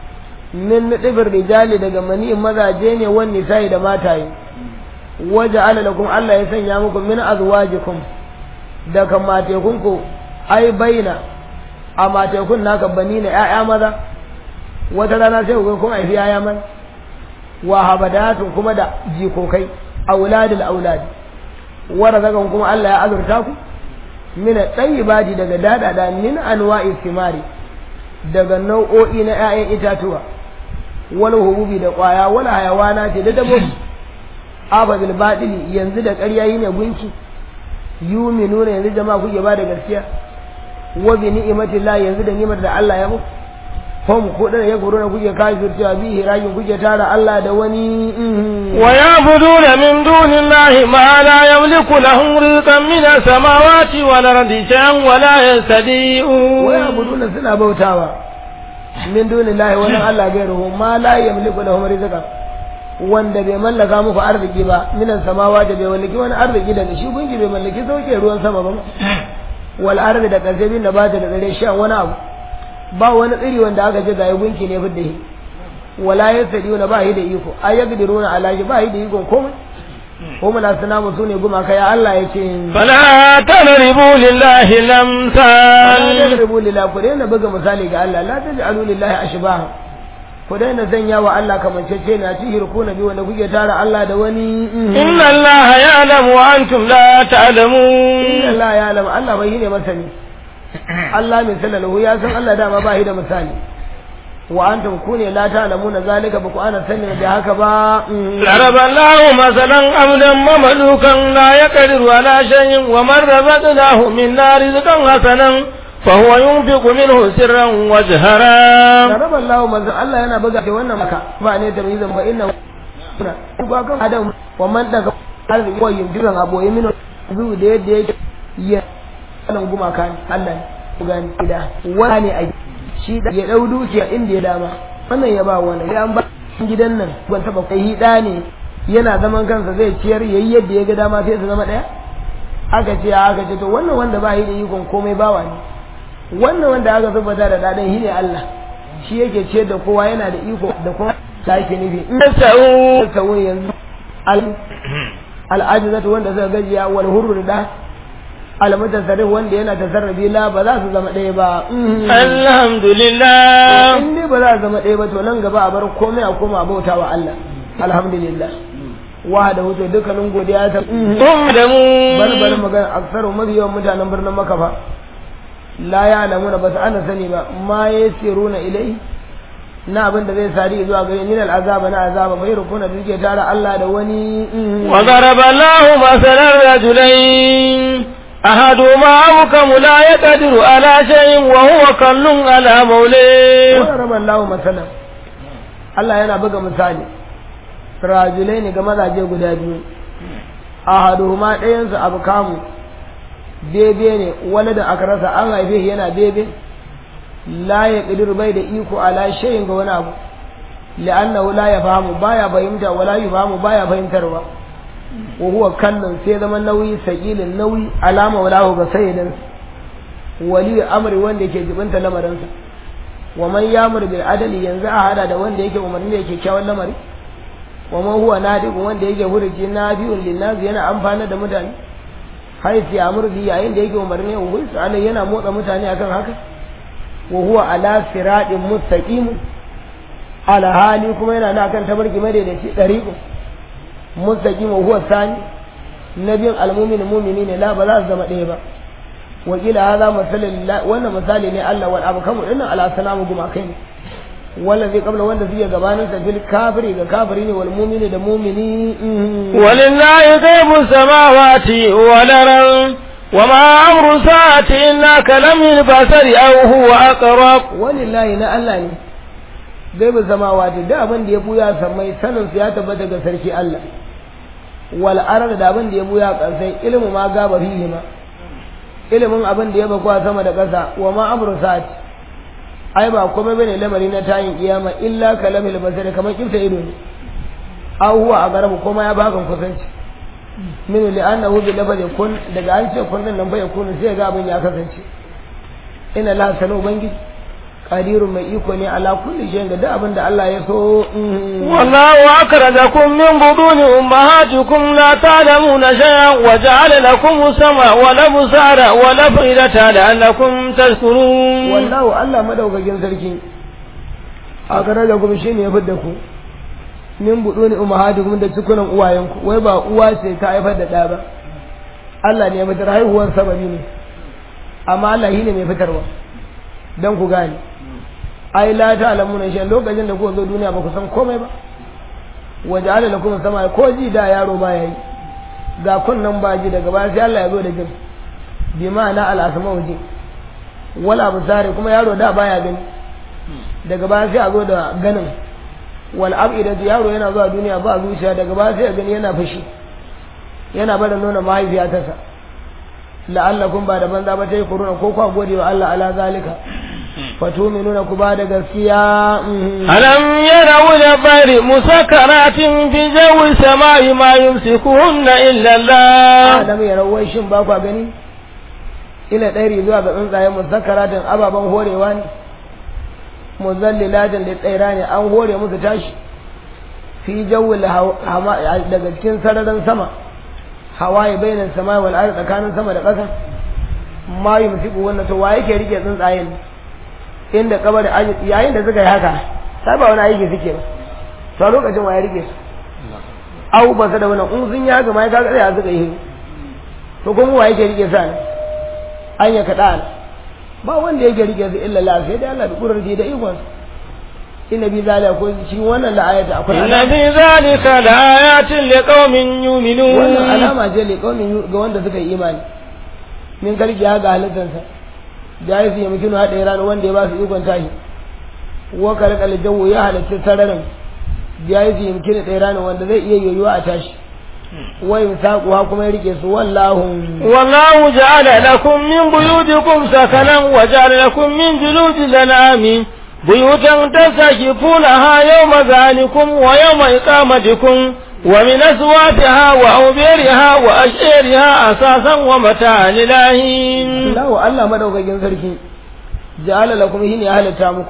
min nidibir rijali daga mani'in mazaje ne wan nisa'i da mataye waje ala lakum Allah ya sanya muku min azwajikum daga matekun ku ai baina a matekun naka bani na ƴaƴa maza wata rana sai ku kun haifi ƴaƴa maza wa habadatun kuma da jikokai auladul auladi wa razaqakum kuma Allah ya azurta ku min at-tayyibati daga dadada min anwa'i thimari daga nau'o'i na 'ya'yan itatuwa wal hububi da kwaya wal hayawana ce da dabbobi ababil batili yanzu da ƙarya yi ne gunki yuminuna yanzu jama'a kuke ba da gaskiya wa bi ni'matillah yanzu da ni'mar da Allah ya muku hum ko da ya goro kuke kafircewa bi hiragin kuke tara Allah da wani ويعبدون من دون الله ما لا يملك لهم رزقا من السماوات والأرض شيئا ولا يستطيعون ويعبدون suna bautawa min dunillahi wani Allah gairuhu ma la yamliku lahum rizqan wanda bai mallaka muku arziki ba minan samawa da bai mallaki wani arziki daga shi gunki bai mallaki sauke ruwan sama ba wal ardi da kasabin da bata da dare sha wani abu ba wani tsiri wanda aka ce ga gunki ne fidda shi wala yasdiuna ba shi da iko ayagdiruna ala shi ba shi da iko komai ko muna suna musu ne gumaka ya Allah ya ce فلا تضربوا لله la الأمثال tadribu lillahi ku daina buga misali ga Allah la taj'alu lillahi ashbaha ku daina sanya wa Allah kamancece na ci hirku na biyu wanda kuke tara Allah da wani إن الله يعلم وأنتم لا inna تعلمون Allah ya alama Allah bai ne masani Allah min sallallahu ya san Allah dama ba shi da misali wa antum kune la ta'lamuna zalika ba ku ana sanin da haka ba ضرب الله مثلا عبدا مملوكا لا يقدر على شيء ومن رزقناه منا رزقا حسنا فهو ينفق منه سرا وجهرا Rarraba Allah manzo Allah yana buga ce wannan maka ba ne da mizan ba inna ba kan adam wa man daga arziki wa yin jiran aboye mino zu da yadda yake ya nan gumaka ne Allah ne ku gani da wani ne a shi da ya dau dukiya inda ya dama wannan ya ba wani ya an ba gidan nan ban taba kai hida ne yana zaman kansa zai ciyar yayi yadda ya ga dama sai su zama daya aka ce aka ce to wannan wanda ba yi da ikon komai bawa ne wannan wanda aka zubbata da dadan shi ne Allah shi yake ce da kowa yana da iko da kuma ta yake nufi in يسعوا ta wuni yanzu al al'ajizatu wanda suka gajiya wal hurru da al mutasarrif wanda yana tasarrufi la ba za su zama ɗaya ba الحمد لله in dai ba za su zama ɗaya ba to nan gaba a bar komai a koma bauta wa Allah alhamdulillah wa da hutu dukkanin godiya ta ثم bar bar دموا magana aksaru mafi yawan mutanen birnin maka fa la ya alamu ba su ana sani ba ma ya siruna ilai na abin da zai sari zuwa gare min al'azaba na azaba bai rukuna da suke tara Allah da wani وضرب الله مثلا رجلين أحدهما أبكم لا يقدر على شيء وهو كل على موليه wani rabar lawo masana Allah yana buga misali rajulai ne ga mazaje guda biyu a hadu ma ɗayansu abu kamu bebe ne wani da aka rasa an haife shi yana bebe la ya ƙidir bai da iko ala shayin ga wani abu la'annahu la ya fahimu baya fahimta wala yi fahimu baya fahimtarwa wa huwa kallon sai zama nauyi sakilin nauyi alama walahu ga sayyidin wali amri wanda yake jibinta lamarinsa wa man yamur bil adali yanzu a hada da wanda yake umarni da kyakkyawan lamari wa man huwa nadiqun wanda yake huruci nabiyun linnas yana amfana da mutane haisi amur bi yayin da yake umarni wa huwa alai yana motsa mutane akan haka wa huwa ala siratin mustaqim ala hali kuma yana na kan tabarki madaidaici dariqu mustaqim wa huwa sani nabiyin almu'min mu'mini ne la ba za su zama ɗaya ba wakila hada masalin wannan misali ne Allah wal abu kamu dinnan ala salamu guma kai ne wanda zai kabla wanda zai gabanin sa fil kafiri ga kafiri ne wal mu'mini da mu'mini ولله غيب السماوات والأرض وما أمر الساعة إلا كلم البصر أو هو أقرب walillahi na Allah ne gaibu samawati da abin da ya buya samai sanin su ya tabbata ga sarki Allah wal arad da abin da ya buya kansai ilmu ma gaba fihi ma ilimin abin da ya bakwa sama da ƙasa wa ma amru sa'ati ai ba komai bane lamari na tayin kiyama illa kalamil basari kamar kifta ido ne aw huwa agarabu kuma ya baka kusanci min li annahu bi lafazi kun daga an ce kun nan bai kun sai ga abin ya kasance ina la sanu ubangiji qadirun mai iko ne ala kulli shay'in da duk abin da Allah ya so والله أخرجكم من بطون أمهاتكم لا تعلمون شيئا وجعل لكم السمع والأبصار والأفئدة لعلكم تشكرون wallahu Allah madaukakin sarki a gare da kuma shine ya fidda ku min buduni ummahatukum da cikunan uwayenku wai ba uwa ce ta haifar da ɗa ba Allah ne ya fitar haihuwar sababi ne amma Allah shi ne mai fitarwa dan ku gane ai la ta'lamuna shay lokacin da kuka zo duniya ba ku san komai ba waja'ala lakum sama ko ji da yaro ba yayi ga kunnan baji daga baya sai Allah ya zo da jin bi ma'ana al-asma'u ji wala absari kuma yaro da baya gani daga baya sai a zo da ganin wal abidatu yaro yana zuwa duniya ba zuciya daga baya sai a gani yana fushi yana bada nuna mahaifiya ta sa la'allakum ba da banza ba ta yi kuruna ko kwa gode wa Allah ala zalika fatuminuna ku ba da gaskiya ألم يروا البر مسكرات في جو السماء ما يمسكهن إلا الله adam ya rawai shin ba kwa gani ila ɗari zuwa ga tsuntsaye musakkaratin ababen horewa ne muzallilatin da tsaira ne an hore musu tashi fi jawul hama daga cikin sararin sama hawaye bainan sama wal ardi tsakanin sama da ƙasa ma yumsiku wannan to wa yake rike tsuntsayen inda kabari yayin da suka yi haka sai ba wani aiki suke ba to a lokacin wa ya rike su au ba su da wannan in sun yi haka ma ya kaga tsaya suka yi to kuma wa yake rike sa ne an ya kaɗa ba wanda yake rike su illa la sai dai Allah da kurar da ikon inna bi zalika ko shi wannan la ayata akwai إن في ذلك لآيات لقوم wannan يؤمنون alama ce le kaumin ga wanda suka yi imani min karki ya ga halittarsa da ya fiye mutum haɗe rana wanda ya ba su ikon tashi wa kalkal jawo ya halitta sararin da ya fiye mutum ɗaya rana wanda zai iya yoyuwa a tashi wa yin saƙuwa kuma ya rike su wallahun والله جعل لكم من بيوتكم سكنا وجعل لكم من جلود الأنعام بيوتا تستكفونها يوم ذلكم ويوم إقامتكم ومن أصواتها وأوبيرها وأشعرها أساسا ومتاعا للاهين Allahu Allah madaukakin sarki ja'ala lakum hin ya halatta muku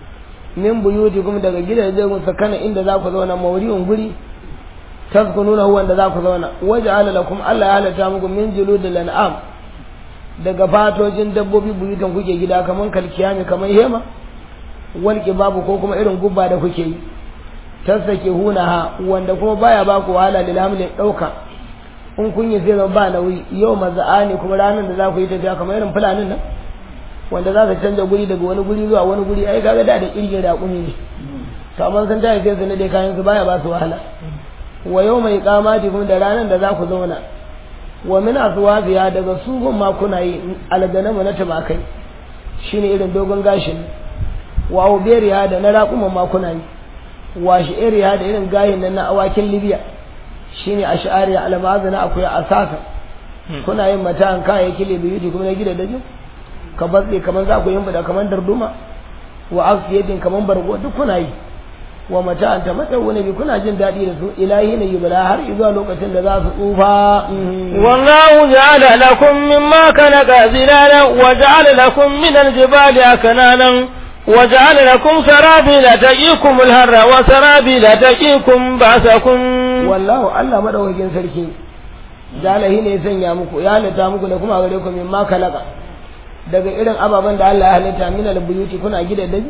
min buyutikum daga gidajen ku sakana inda za ku zauna mawri'un guri tazkununa huwa da za ku zauna waja'ala lakum Allah ya halatta muku min juludil an'am daga fatojin dabbobi buyutan kuke gida kaman kalkiyami kaman hema wal babu ko kuma irin gubba da kuke yi tasake hunaha wanda kuma baya ba ku wahala lil hamlin dauka in kun yi zai zama ba nauyi yau maza'ani kuma ranar da za ku yi tafiya kamar irin fulanin nan wanda za ka canja guri daga wani guri zuwa wani guri ai kaga da da kirgin raƙumi ne to amma sun tafi sai su nade kayan su baya ba su wahala wa yau mai kamati kuma da ranar da za ku zauna wa min aswafiya daga su gun ma kuna yi alganamu na tumakai shine irin dogon gashin wa uberiya da na raƙuman ma kuna yi wa shi'iriya da irin gayin nan na awakin libya shine ash'ariya almazana akwai asasa kuna yin mata'an kayayyaki libiyuti kuma na gida dajin ka batse kamar za ku yin bada kamar darduma wa afiyatin kamar bargo duk kuna yi wa mata'an ta mata wani bi kuna jin daɗi da su ilahi ne yubala har zuwa lokacin da za su tsufa والله جعل لكم مما خلق ظلالا وجعل لكم من الجبال أكنانا وجعل لكم سرابيل تقيكم الهر وسرابيل تقيكم بأسكم wallahu Allah madaukakin sarki jalahi ne ya sanya muku ya halitta muku da kuma gare ku min ma kalaka daga irin ababen da Allah ya halitta min albuyuti kuna gida dai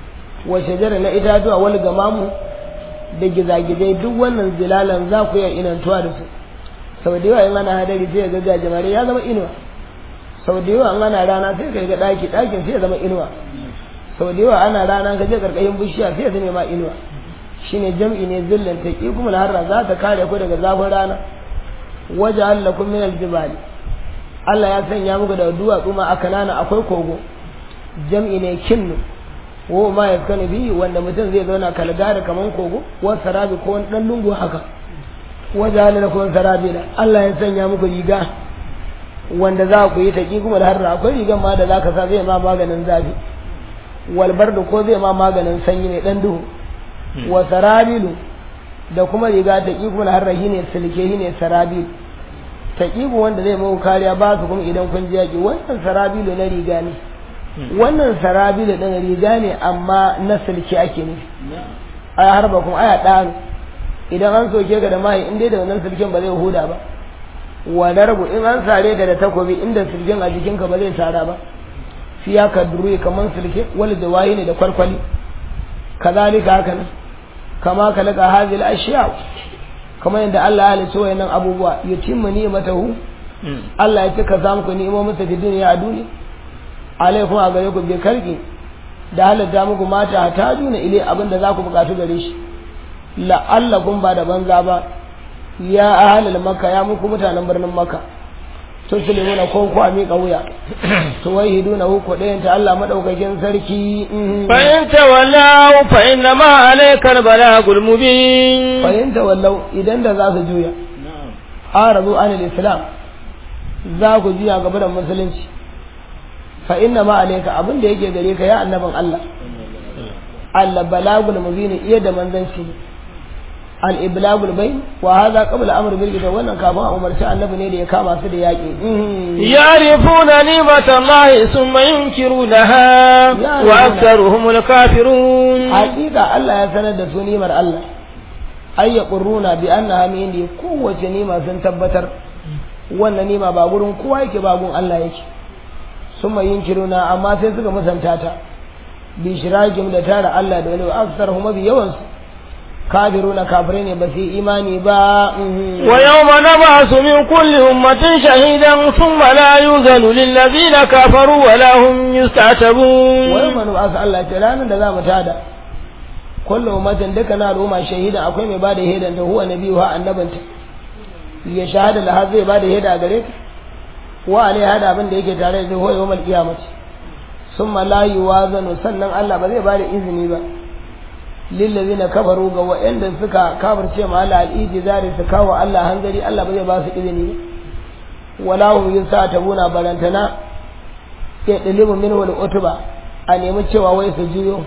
wa shajara na itatuwa wal gamamu da gizagizai duk wannan zilalan za ku iya inantuwa da su sau da yawa in ana hadari sai ga gajimare ya zama inuwa sau da yawa in ana rana sai ka ga daki dakin sai ya zama inuwa sau da yawa ana rana ka je karkashin bishiya sai ya zama ma inuwa shine jam'i ne zillan taqi kuma harra za ta kare ku daga zafin rana waje allakum min aljibali Allah ya sanya muku da duwatsu ma akanana akwai kogo jam'i ne kinnu wo ma yaskanu bi wanda mutum zai zauna kalgari kaman kogo wa sarabi ko wani dan lungu haka waje allakum sarabila Allah ya sanya muku riga wanda za ku yi taqi kuma da harra akwai rigan ma da zaka sa zai ma maganin zafi walbar da ko zai ma maganin sanyi ne dan duhu wa sarabilu da kuma riga ta ƙiƙun harrahi ne silke ne sarabilu ta ƙiƙu wanda zai mawa kariya ba su kuma idan kun ji yaƙi wannan sarabilu na riga ne wannan sarabilu ɗin riga ne amma na silke ake nufi a harba kuma aya ɗanu idan an soke ka da mahi in dai da wannan silken ba zai huda ba wa darbu in an sare ka da takobi inda silken a jikinka ba zai sara ba fiya ka duru kamar silke wal jawahi ne da kwarkwali kazalika haka nan kama kalaka hadhihi al-ashya kama yadda Allah ya halitta wayannan abubuwa yutimmu ni'matahu Allah ya cika za muku ni'imomin sa duniya a duniya alaikum a gare ku bi karki da halatta muku mata ta juna ile abin da za ku bukatu gare shi la'allakum ba da banza ba ya ahalal makka ya muku mutanen birnin makka tuslimuna ko ku miƙa wuya to wai hiduna ku ɗayan ta Allah madaukakin sarki fa in tawallaw fa inna ma alaykal balagul mubin fa in tawallaw idan da za su juya arabu anil islam za ku juya gaba da musulunci fa inna ma alayka abin da yake gare ka ya annabin Allah Allah balagul mubin iya da manzanci al iblagul bayn wa hadha qabla amr bil kitab wannan kafin a umarci annabi ne da ya kama su da yaki yarifuna nimatallahi thumma yunkirunaha wa aktharuhum kafirun hakika Allah ya sanar da su nimar Allah ay yaqurruna bi annaha min kowace nima sun tabbatar wannan nima ba gurin kowa yake ba gun Allah yake summa yunkiruna amma sai suka musanta ta bi shirakim da tara Allah da wani aksarhum bi yawansu kafiruna kafirai ne ba su imani ba wa yawma nab'asu min kulli ummatin shahidan thumma la yuzanu lil ladina kafaru wa la hum yustatabun wa yawma nab'asu Allah ce ranar da za mu tada kullu ummatin duka na al'umma shahidan akwai mai bada hedan da huwa nabiyu ha annabanta ya shahada la zai bada heda gare ta wa alai hada abin da yake tare da huwa yawmal qiyamati summa la yuwazanu sannan Allah ba zai bada izini ba lillazina kafaru ga wa'anda suka kafirce ma Allah al-ijzari su kawo Allah hanzari Allah ba zai ba su izini wala hum yusatabuna barantana ya dalibu min wal utba a nemi cewa wai su juyo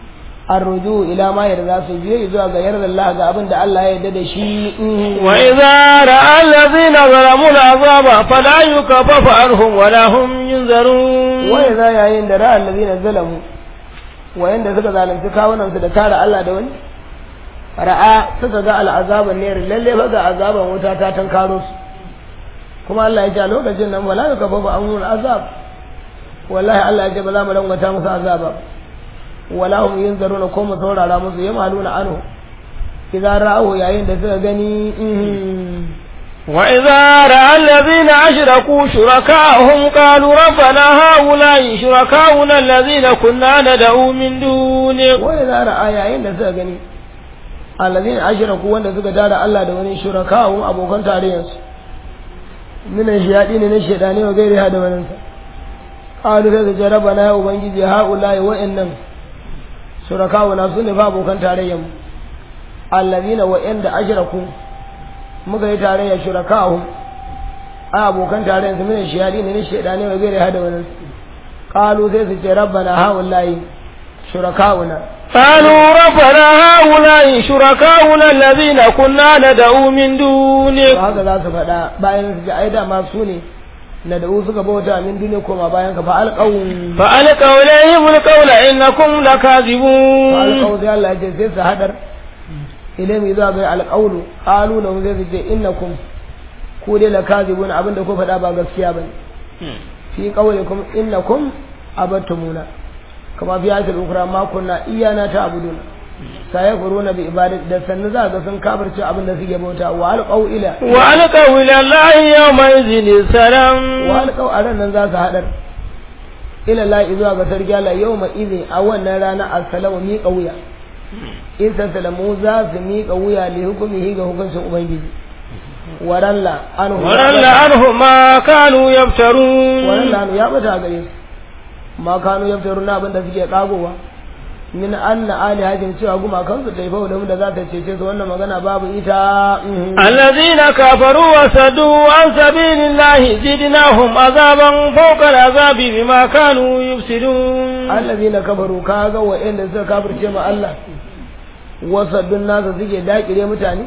arruju ila ma yarda su juyo zuwa ga yarda Allah ga abin da Allah ya yarda da shi wa idza ra'a allazina zalamu al'azaba fala yukaffafu anhum wala hum yunzarun wa idza yayin da ra'a allazina zalamu wayanda suka zalunci kawunansu da tara Allah da wani ra'a suka ga al'azaban ne lalle fa ga azaban wuta ta tankaro su kuma Allah ya ce a lokacin nan wala ka fa an mun azab wallahi Allah ya ce ba za mu rangwata musu azaba wala hum yunzaruna ko mu saurara musu ya maluna anhu idan ra'ahu yayin da suka gani وإذا رأى الذين أشركوا شركاءهم قالوا ربنا هؤلاء شركاؤنا الذين كنا ندعو من دونك وإذا رأى yayin da suka gani alladhina ashraku wanda suka tara Allah da wani shuraka'u abokan tarayyansu min shiyadi ne na shedani wa gairi hada wannan sa qalu da ce rabbana ya ubangiji haula'i wa'annan shuraka'u na sunne fa abokan tarayyan alladhina wa'anda ashraku muka yi tarayya shuraka'u a abokan tarayyan su min shiyadi ne na shedani wa gairi hada wannan qalu sai su ce rabbana haula'i shuraka'una قالوا ربنا هؤلاء شركاؤنا الذين كنا ندعو من دونك haka za su faɗa bayan su ji ai dama su ne na da suka bauta min duniya koma bayan ka fa alqaw fa alqaw ilayhim alqawla innakum lakazibun fa alqaw sai Allah ya ce sai su hadar ilayhim idza ga alqawlu qalu lahum zai ce innakum ku dai lakazibun abinda ku faɗa ba gaskiya bane fi qawlikum innakum abattumuna kama fi ayatul ukra ma kunna iyana ta'buduna sai kuruna bi ibadati da sannu za ga sun kafirce abin da suke bauta wa alqaw ila wa alqaw ila allahi yawma idhin salam wa alqaw a nan za su hadar ila la zuwa ga sarki Allah yawma idhin a wannan rana assalamu mi wuya in salamu za su mi wuya li hukumihi ga hukuncin ubangiji waralla anhu waralla anhu ma kanu yaftarun waralla anhu ya bata gare su ma kanu yaftaruna abin da suke kagowa min anna ali hajin cewa guma kansu ta ifau da mu da za ta cece su wannan magana babu ita allazina kafaru wa sadu an sabilillahi zidnahum azaban fawqa al'azabi bima kanu yufsidun allazina kafaru kaga wa'anda suka kafirce ma Allah wa saddun nasa suke dakire mutane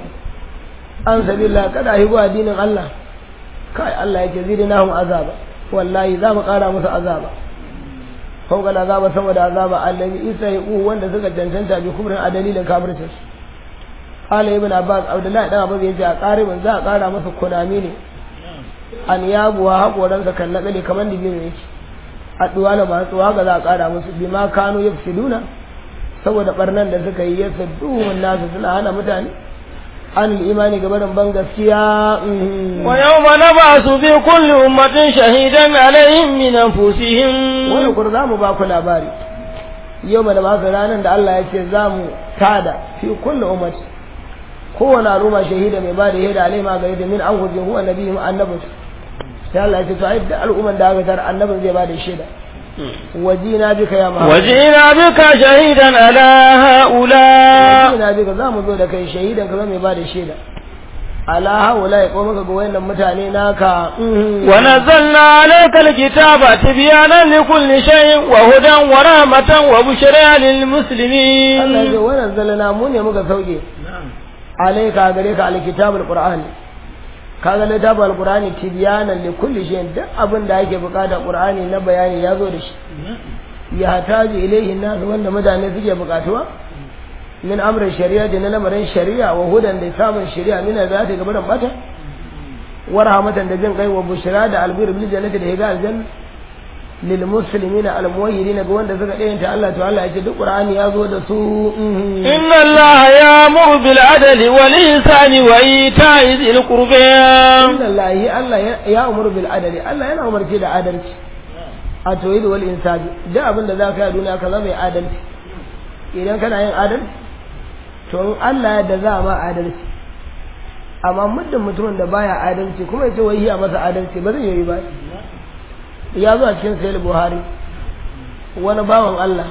an sabilillah kada hibu addinin Allah kai Allah yake zidnahum azaba wallahi za mu kara musu azaba fauka da azaba saboda azaba allazi isa ya ku wanda suka cancanta bi kubrin a dalilin kafircin qala ibn abbas abdullahi dan abbas yace a qaribin za a kara masa kunami ne an yabuwa hakoransa kan nakale kamar dibino yake a duwala ba tsuwa ga za a kara musu bima kanu yafsiduna saboda barnan da suka yi yasa duhun nasu suna hana mutane an imani ga barin ban gaskiya wa yawma nabasu fi kulli ummatin shahidan alaihim min anfusihim wani kur za mu ba ku labari yau da ba ranar da Allah ya ce za mu tada fi kulli ummati kowane al'umma shahida mai ba da shaida alai ma gare da min an hujjin huwa nabiyyu annabin sai Allah ya ce to ai da al'umman da aka tar annabin zai ba da shaida wajina bika ya Muhammad وجئنا بك شهيدا على هؤلاء wajina bika za mu zo da kai shahidan ka zama mai ba da shaida ala haula ya koma ka ga wayannan mutane naka mhm. ونزلنا عليك الكتاب تبيانا لكل شيء وهدى ورحمة وبشرى Allah ya للمسلمين ce wannan zalana mu ne muka sauke alaika gare ka alkitabul qur'ani kaga littafin alqur'ani tibyanan li kulli shay'in duk abin da ake bukata qur'ani na bayani ya zo da shi ya taji ilaihi nas wanda mutane suke bukatuwa min amrin shari'a da na lamarin shari'a wa hudan da samun shari'a min da ta gaba da bata wa rahmatan da jin kai wa bushra da albir bil jannati da higa aljanna lil muslimina al muwahhidin ga wanda suka dayanta Allah to Allah ya ce duk qur'ani ya zo da su mhm. إن الله يأمر بالعدل والإحسان وإيتاء ذي القربى inna lahi Allah ya- ya umuru bil adali Allah yana umarci da adalci a tauhid wal insabi duk abin da zaka yi a duniya ka zama mai adalci idan kana yin adalci to in Allah ya da za ma adalci amma muddin mutumin da baya adalci kuma ya ce wai ya masa adalci ba zai yi ba ya zo a cikin sahih buhari wani bawan Allah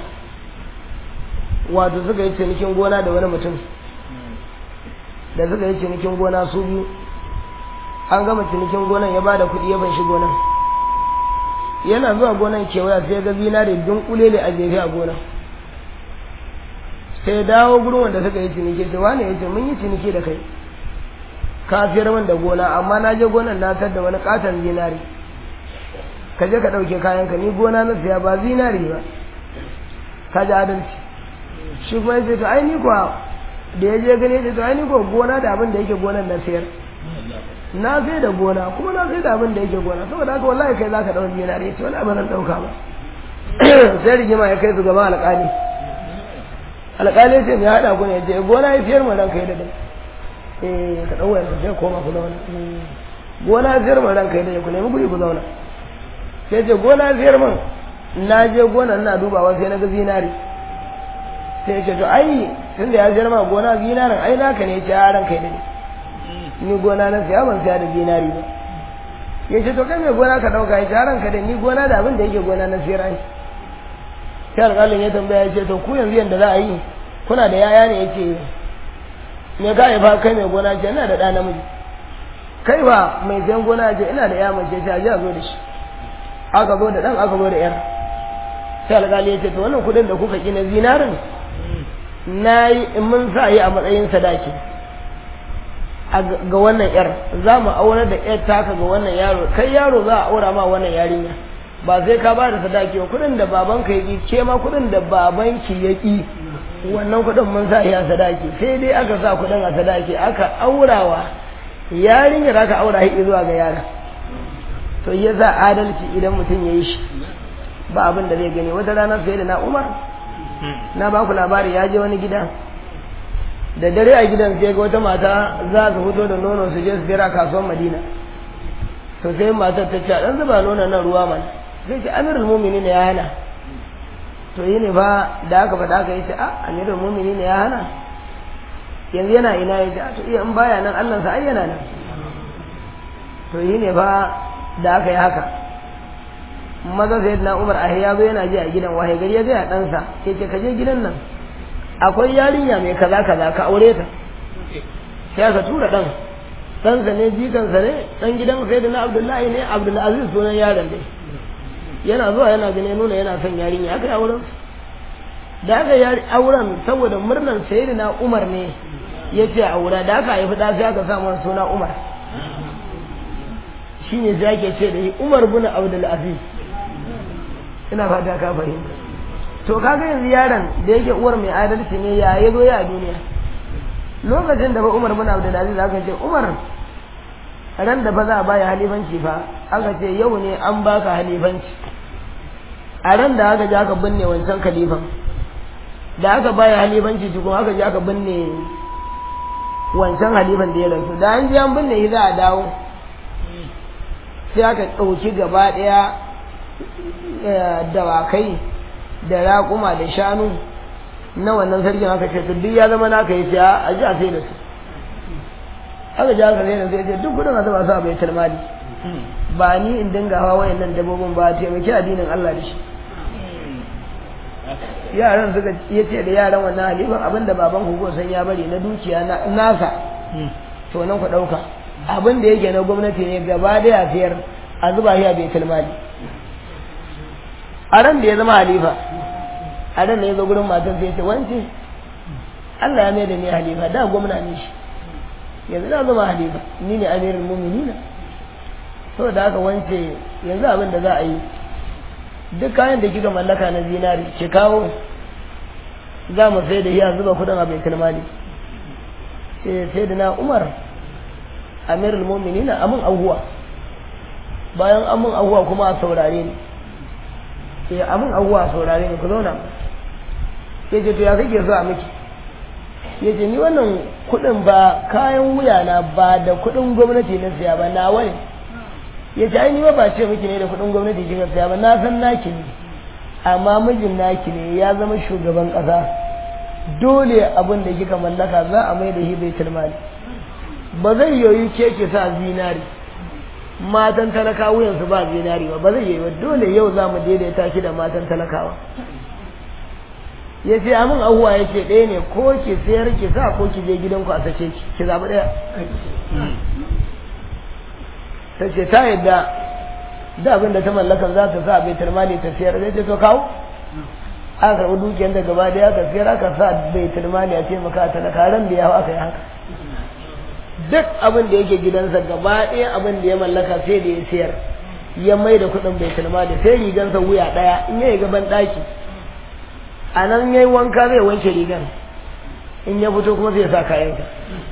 wato suka yi cinikin gona da wani mutum da suka yi cinikin gona su biyu an gama cinikin gonan ya bada kuɗi ya banshi gonan yana zuwa gonan kewaya sai ya ga zinare dunkulele a jefe a gonan sai ya dawo gurin wanda suka yi ciniki sai wani ya ce mun yi ciniki da kai ka fiyar min da gona amma na je gonan na tar da wani katon zinare ka je ka ɗauke kayanka ni gona na siya ba zinare ba ka ji adalci shi kuma ya ce to ai ni kuwa da ya je gani ya ce to ai ni kuwa gona da abin da yake gonan na siyar na sai da gona kuma na sai da abin da yake gona saboda haka wallahi kai zaka dauki zinare ya ce wani abin nan dauka ba sai rigima ya kai su gaban alƙali alƙali ya ce me haɗa ku ne ya ce gona ya fiyar mu ranka ya da dai eh ka ɗau yanzu sai koma ku zauna gona ya fiyar mu ranka ya da ku nemi guri ku zauna sai ce gona ya fiyar min na je gona ina dubawa sai na ga zinare sai ya ce to ai tunda ya fiyar ma gona zinaren ai naka ne ya ce a ranka ya da dai ni gona na siya ban siya da dinari ba ya ce to kai mai gona ka dauka ya ce ranka da ni gona da abin da yake gona na siyar ai sai alƙalin ya tambaya ya ce to ku yanzu yanda za a yi kuna da yaya ne ya ce me ka haifa kai mai gona ce ina da ɗa namiji kai ba mai sayan gona ce ina da ya mace ce a ji a zo da shi aka zo da ɗan aka zo da yar sai alƙali ya ce to wannan kuɗin da kuka ƙi na zinarin na yi mun sa yi a matsayin sadaki ga wannan yar za mu aurar da yar taka ga wannan yaro kai yaro za a aura ma wannan yarinya ba sai ka ba da sadaki ba kudin da babanka ya ki ke ma kudin da babanki ya ki wannan kudin mun sa ya sadaki sai dai aka sa kudin a sadaki aka aurawa yarinyar aka aura shi zuwa ga yara to ya za adalci idan mutum ya yi shi ba abin da zai gani wata rana sai da na umar na ba ku labari ya je wani gida da dare a gidan sai ga wata mata za su fito da nono su je su jira kasuwar madina to sai matar ta ce dan zuba nonon nan ruwa man sai ce amirul mu'minin ya hana to yi ne fa da aka faɗa aka yi ce a amirul mu'minin ya hana yanzu yana ina ya ce to iya in baya nan Allah sa ai yana nan to yi ne fa da aka yi haka maza sai na Umar ahi ya zo yana ji a gidan wahai gari ya ga ya ɗansa ya ce ka je gidan nan akwai yarinya mai kaza kaza ka aure ta sai ka tura dan ɗansa ne jikansa ne ɗan gidan sai da na abdullahi ne abdulaziz sunan yaron dai yana zuwa yana gane nuna yana son yarinya aka yi auren da aka yi auren saboda murnan sayi na umar ne ya ce aura da aka haifi ɗa sai aka sa masa suna umar shi ne sai ake ce da shi umar bin abdulaziz ina fata ka fahimta to kaga yanzu yaron da yake uwar mai adalci ne ya ya zo ya a duniya lokacin da ba Umar bin Abdul Aziz aka ce Umar ran da ba za a baya halifanci fa aka ce yau ne an baka halifanci a ran da aka je aka binne wancan khalifan da aka baya halifanci tukun aka je aka binne wancan halifan da ya rasu da an je an binne shi za a dawo sai aka ɗauki gaba ɗaya dawakai da raƙuma da shanu na wannan sarkin aka ce to duk ya zama naka yi siya a ji a sai da su aka ji haka sai da sai ce duk kudin a zuba su a baitul mali ba ni in dinga hawa wayannan dabbobin ba taimaki addinin Allah da shi yaran suka ya ce da yaran wannan halifan abinda baban ku san ya bari na dukiya na nasa to nan ku dauka abin da yake na gwamnati ne gaba da ya siyar a zuba shi a baitul mali a ran da ya zama halifa a ran da ya zo gurin matan sai ya ce wance Allah ya mai da ni halifa da gwamna ne shi yanzu na zama halifa ni ne amirul mu'minina saboda haka wance yanzu abin da za a yi duk kayan da kika mallaka na zinari ki kawo za mu sai da iya zuba kudin a baitul mali sai sai da na umar amirul mu'minina amin ahuwa bayan amin ahuwa kuma a saurare ni sai amin ahuwa a saurare ni ku zauna ya ce to ya kake so a miki ya ce ni wannan kudin ba kayan wuya na ba da kudin gwamnati na siya ba na wani ya ce ai ni ba ce miki ne da kudin gwamnati kika siya ba na san naki ne amma mijin naki ne ya zama shugaban kasa dole abin da kika mallaka za a mai da shi baitul mali ba zai yoyi ke ki sa zinari matan talakawa wuyansu ba zinari ba ba zai yi ba dole yau za mu daidaita shi da matan talakawa ya ce amin ahuwa ya ce ɗaya ne ko ki sayar ki sa ko ki je gidanku a sace ki ki zaɓi ɗaya ta ce ta yadda da abin da ta mallaka za ta sa baitul mali ta sayar zai ce to kawo aka karɓi dukiyar da gaba ɗaya aka sayar aka sa baitul mali a taimaka talaka ran da ya hau aka yi haka duk abin da yake gidansa gaba ɗaya abin da ya mallaka sai da ya sayar ya mai da kuɗin baitul mali sai rigansa wuya ɗaya in ya gaban ɗaki a nan ya yi wanka zai wanke rigan in ya fito kuma zai sa kayansa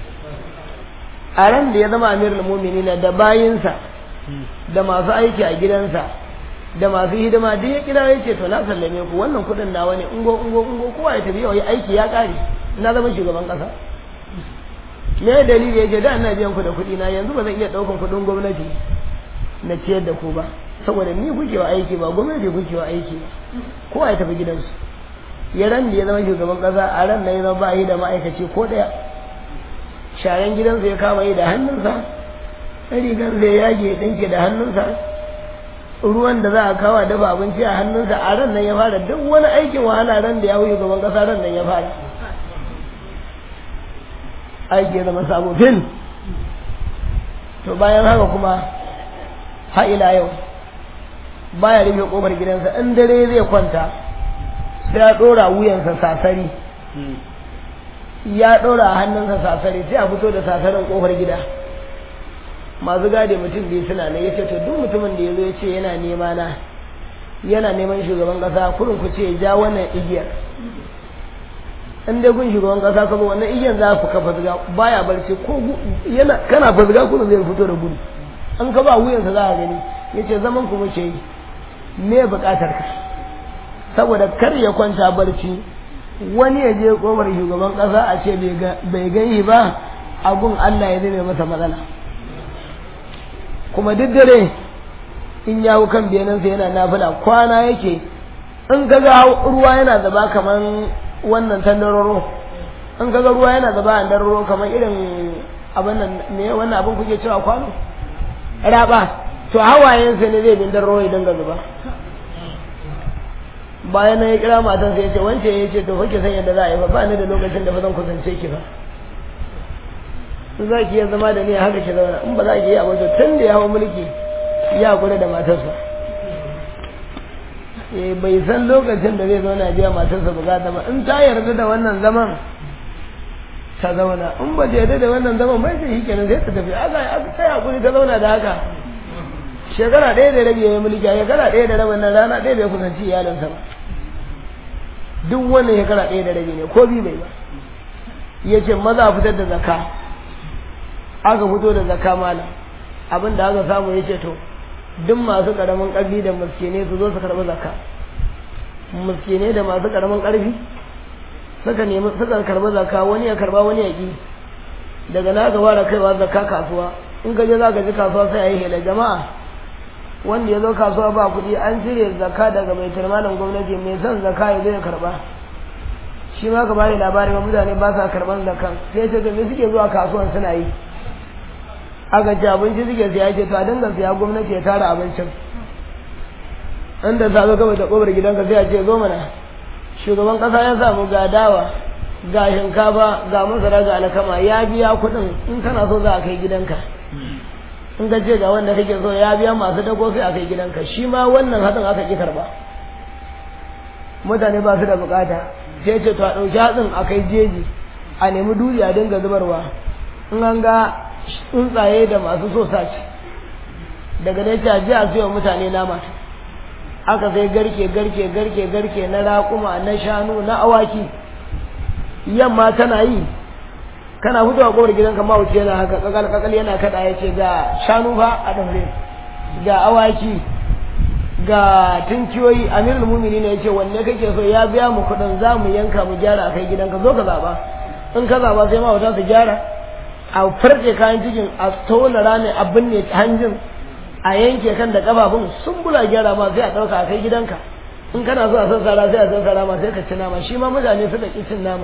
a ran da ya zama amirul mu'minina da bayinsa da masu aiki a gidansa da masu hidima duk ya kira ya ce to na sallame ku wannan kuɗin nawa ne ungo ungo ungo kowa ya tafi yau aiki ya ƙare na zama shugaban ƙasa me dalili yake da ina biyan ku da kuɗi na yanzu ba zan iya ɗaukan kuɗin gwamnati na ciyar da ku ba saboda ni kuke wa aiki ba gwamnati kuke wa aiki ba kowa ya tafi gidansu ya ran da ya zama shugaban ƙasa a ran da ya zama ba yi da ma'aikaci ko ɗaya sharan gidansa ya kama yi da hannunsa rigar zai yage ya ɗinke da hannunsa ruwan da za a kawo dafa abinci a hannunsa a ran nan ya fara duk wani aikin wahala ran da ya hau shugaban ƙasa ran nan ya fara aiki ya zama sabo fil to bayan haka kuma ha ila yau baya rufe kofar gidansa in dare zai kwanta sai ya dora wuyansa sasari ya dora a hannunsa sasari sai a fito da sasarin kofar gida masu gade mutum biyu suna ne ya ce to duk mutumin da ya zo ya ce yana nema na yana neman shugaban kasa kurin ku ce ya ja wannan igiyar in dai kun shugaban kasa ka zo wannan igiyar za ku kafa ziga baya barci ko yana kana fazga kurin zai fito da gudu an ka ba wuyansa za a gani ya ce zaman ku muke yi me buƙatar ka saboda kar ya kwanta barci wani ya je komar shugaban ƙasa a ce bai gani ba a gun Allah ya zame masa matsala kuma duk dare in ya hau kan biyanansa yana nafila kwana yake in ka ga ruwa yana zaba kaman wannan tandararo in ka ga ruwa yana zaba a dararo kaman irin abin nan me wannan abin kuke cewa kwano raba to hawayensa ne zai bin dararo ya dinga zuba bayan ya kira matan sai ya ce wance ya ce to fa ki san yadda za a yi ba ba ni da lokacin da ba zan kusance ki ba in za ki iya zama da ni haka ki zauna in ba za ki yi abu to tun da ya hau mulki ya kula da matarsa eh bai san lokacin da zai zauna biya matarsa bukata ba in ta yarda da wannan zaman ta zauna in ba ta yarda da wannan zaman bai sai shi kenan sai ta tafi aka aka kai hakuri ta zauna da haka shekara ɗaya da rabi ya yi mulki a shekara ɗaya da rabin nan rana ɗaya bai kusanci iyalinsa ba duk wannan shekara ɗaya da rabi ne ko bi bai ba ya ce maza a fitar da zakka aka fito da zakka malam abin da aka samu ya ce to duk masu ƙaramin ƙarfi da muskine su zo su karɓi zakka muskine da masu ƙaramin ƙarfi suka nemi suka karɓi zakka wani ya karɓa wani ya ƙi daga na aka fara kaiwa zakka kasuwa in ka je za ka ji kasuwa sai a yi hela jama'a wanda ya zo kasuwa ba kuɗi an cire zakka daga mai malam gwamnati mai son zakka ya zo ya karɓa shi ma ka bani labari ba mutane ba sa karɓan zakkan sai ce to me suke zuwa kasuwan suna yi aka ce abinci suke siya ce to a dinga siya gwamnati ya tara abincin inda safe kawai da kobar gidanka sai a ce zo mana shugaban kasa ya samu ga dawa ga shinkafa ga masara ga alkama ya biya kuɗin in kana so za a kai gidanka in ka ce ga wanda kake so ya biya masu dago sai a kai gidanka shi ma wannan hatsin aka ki karba mutane ba su da bukata sai ce to a ɗauki hatsin a kai jeji a nemi dutse a dinga zubarwa in an ga tsuntsaye da masu so sace daga dai ta ji a siyo mutane nama aka sai garke garke garke garke na raƙuma na shanu na awaki yamma tana yi kana fitowa kofar gidanka ma wuce yana haka kakal kakal yana kada ya ce ga shanu fa a daure ga awaki ga tunkiyoyi amirul mumini ne ya ce wanne kake so ya biya mu kuɗin za mu yanka mu gyara a kai gidanka zo ka zaɓa in ka zaɓa sai ma wata su gyara a farce kayan cikin a tona rami a binne hanjin a yanke kan da kafafun sun bula gyara ma sai a ɗauka a kai gidanka in kana so a sassara sai a sassara ma sai ka ci nama shi ma mutane suka ƙi cin nama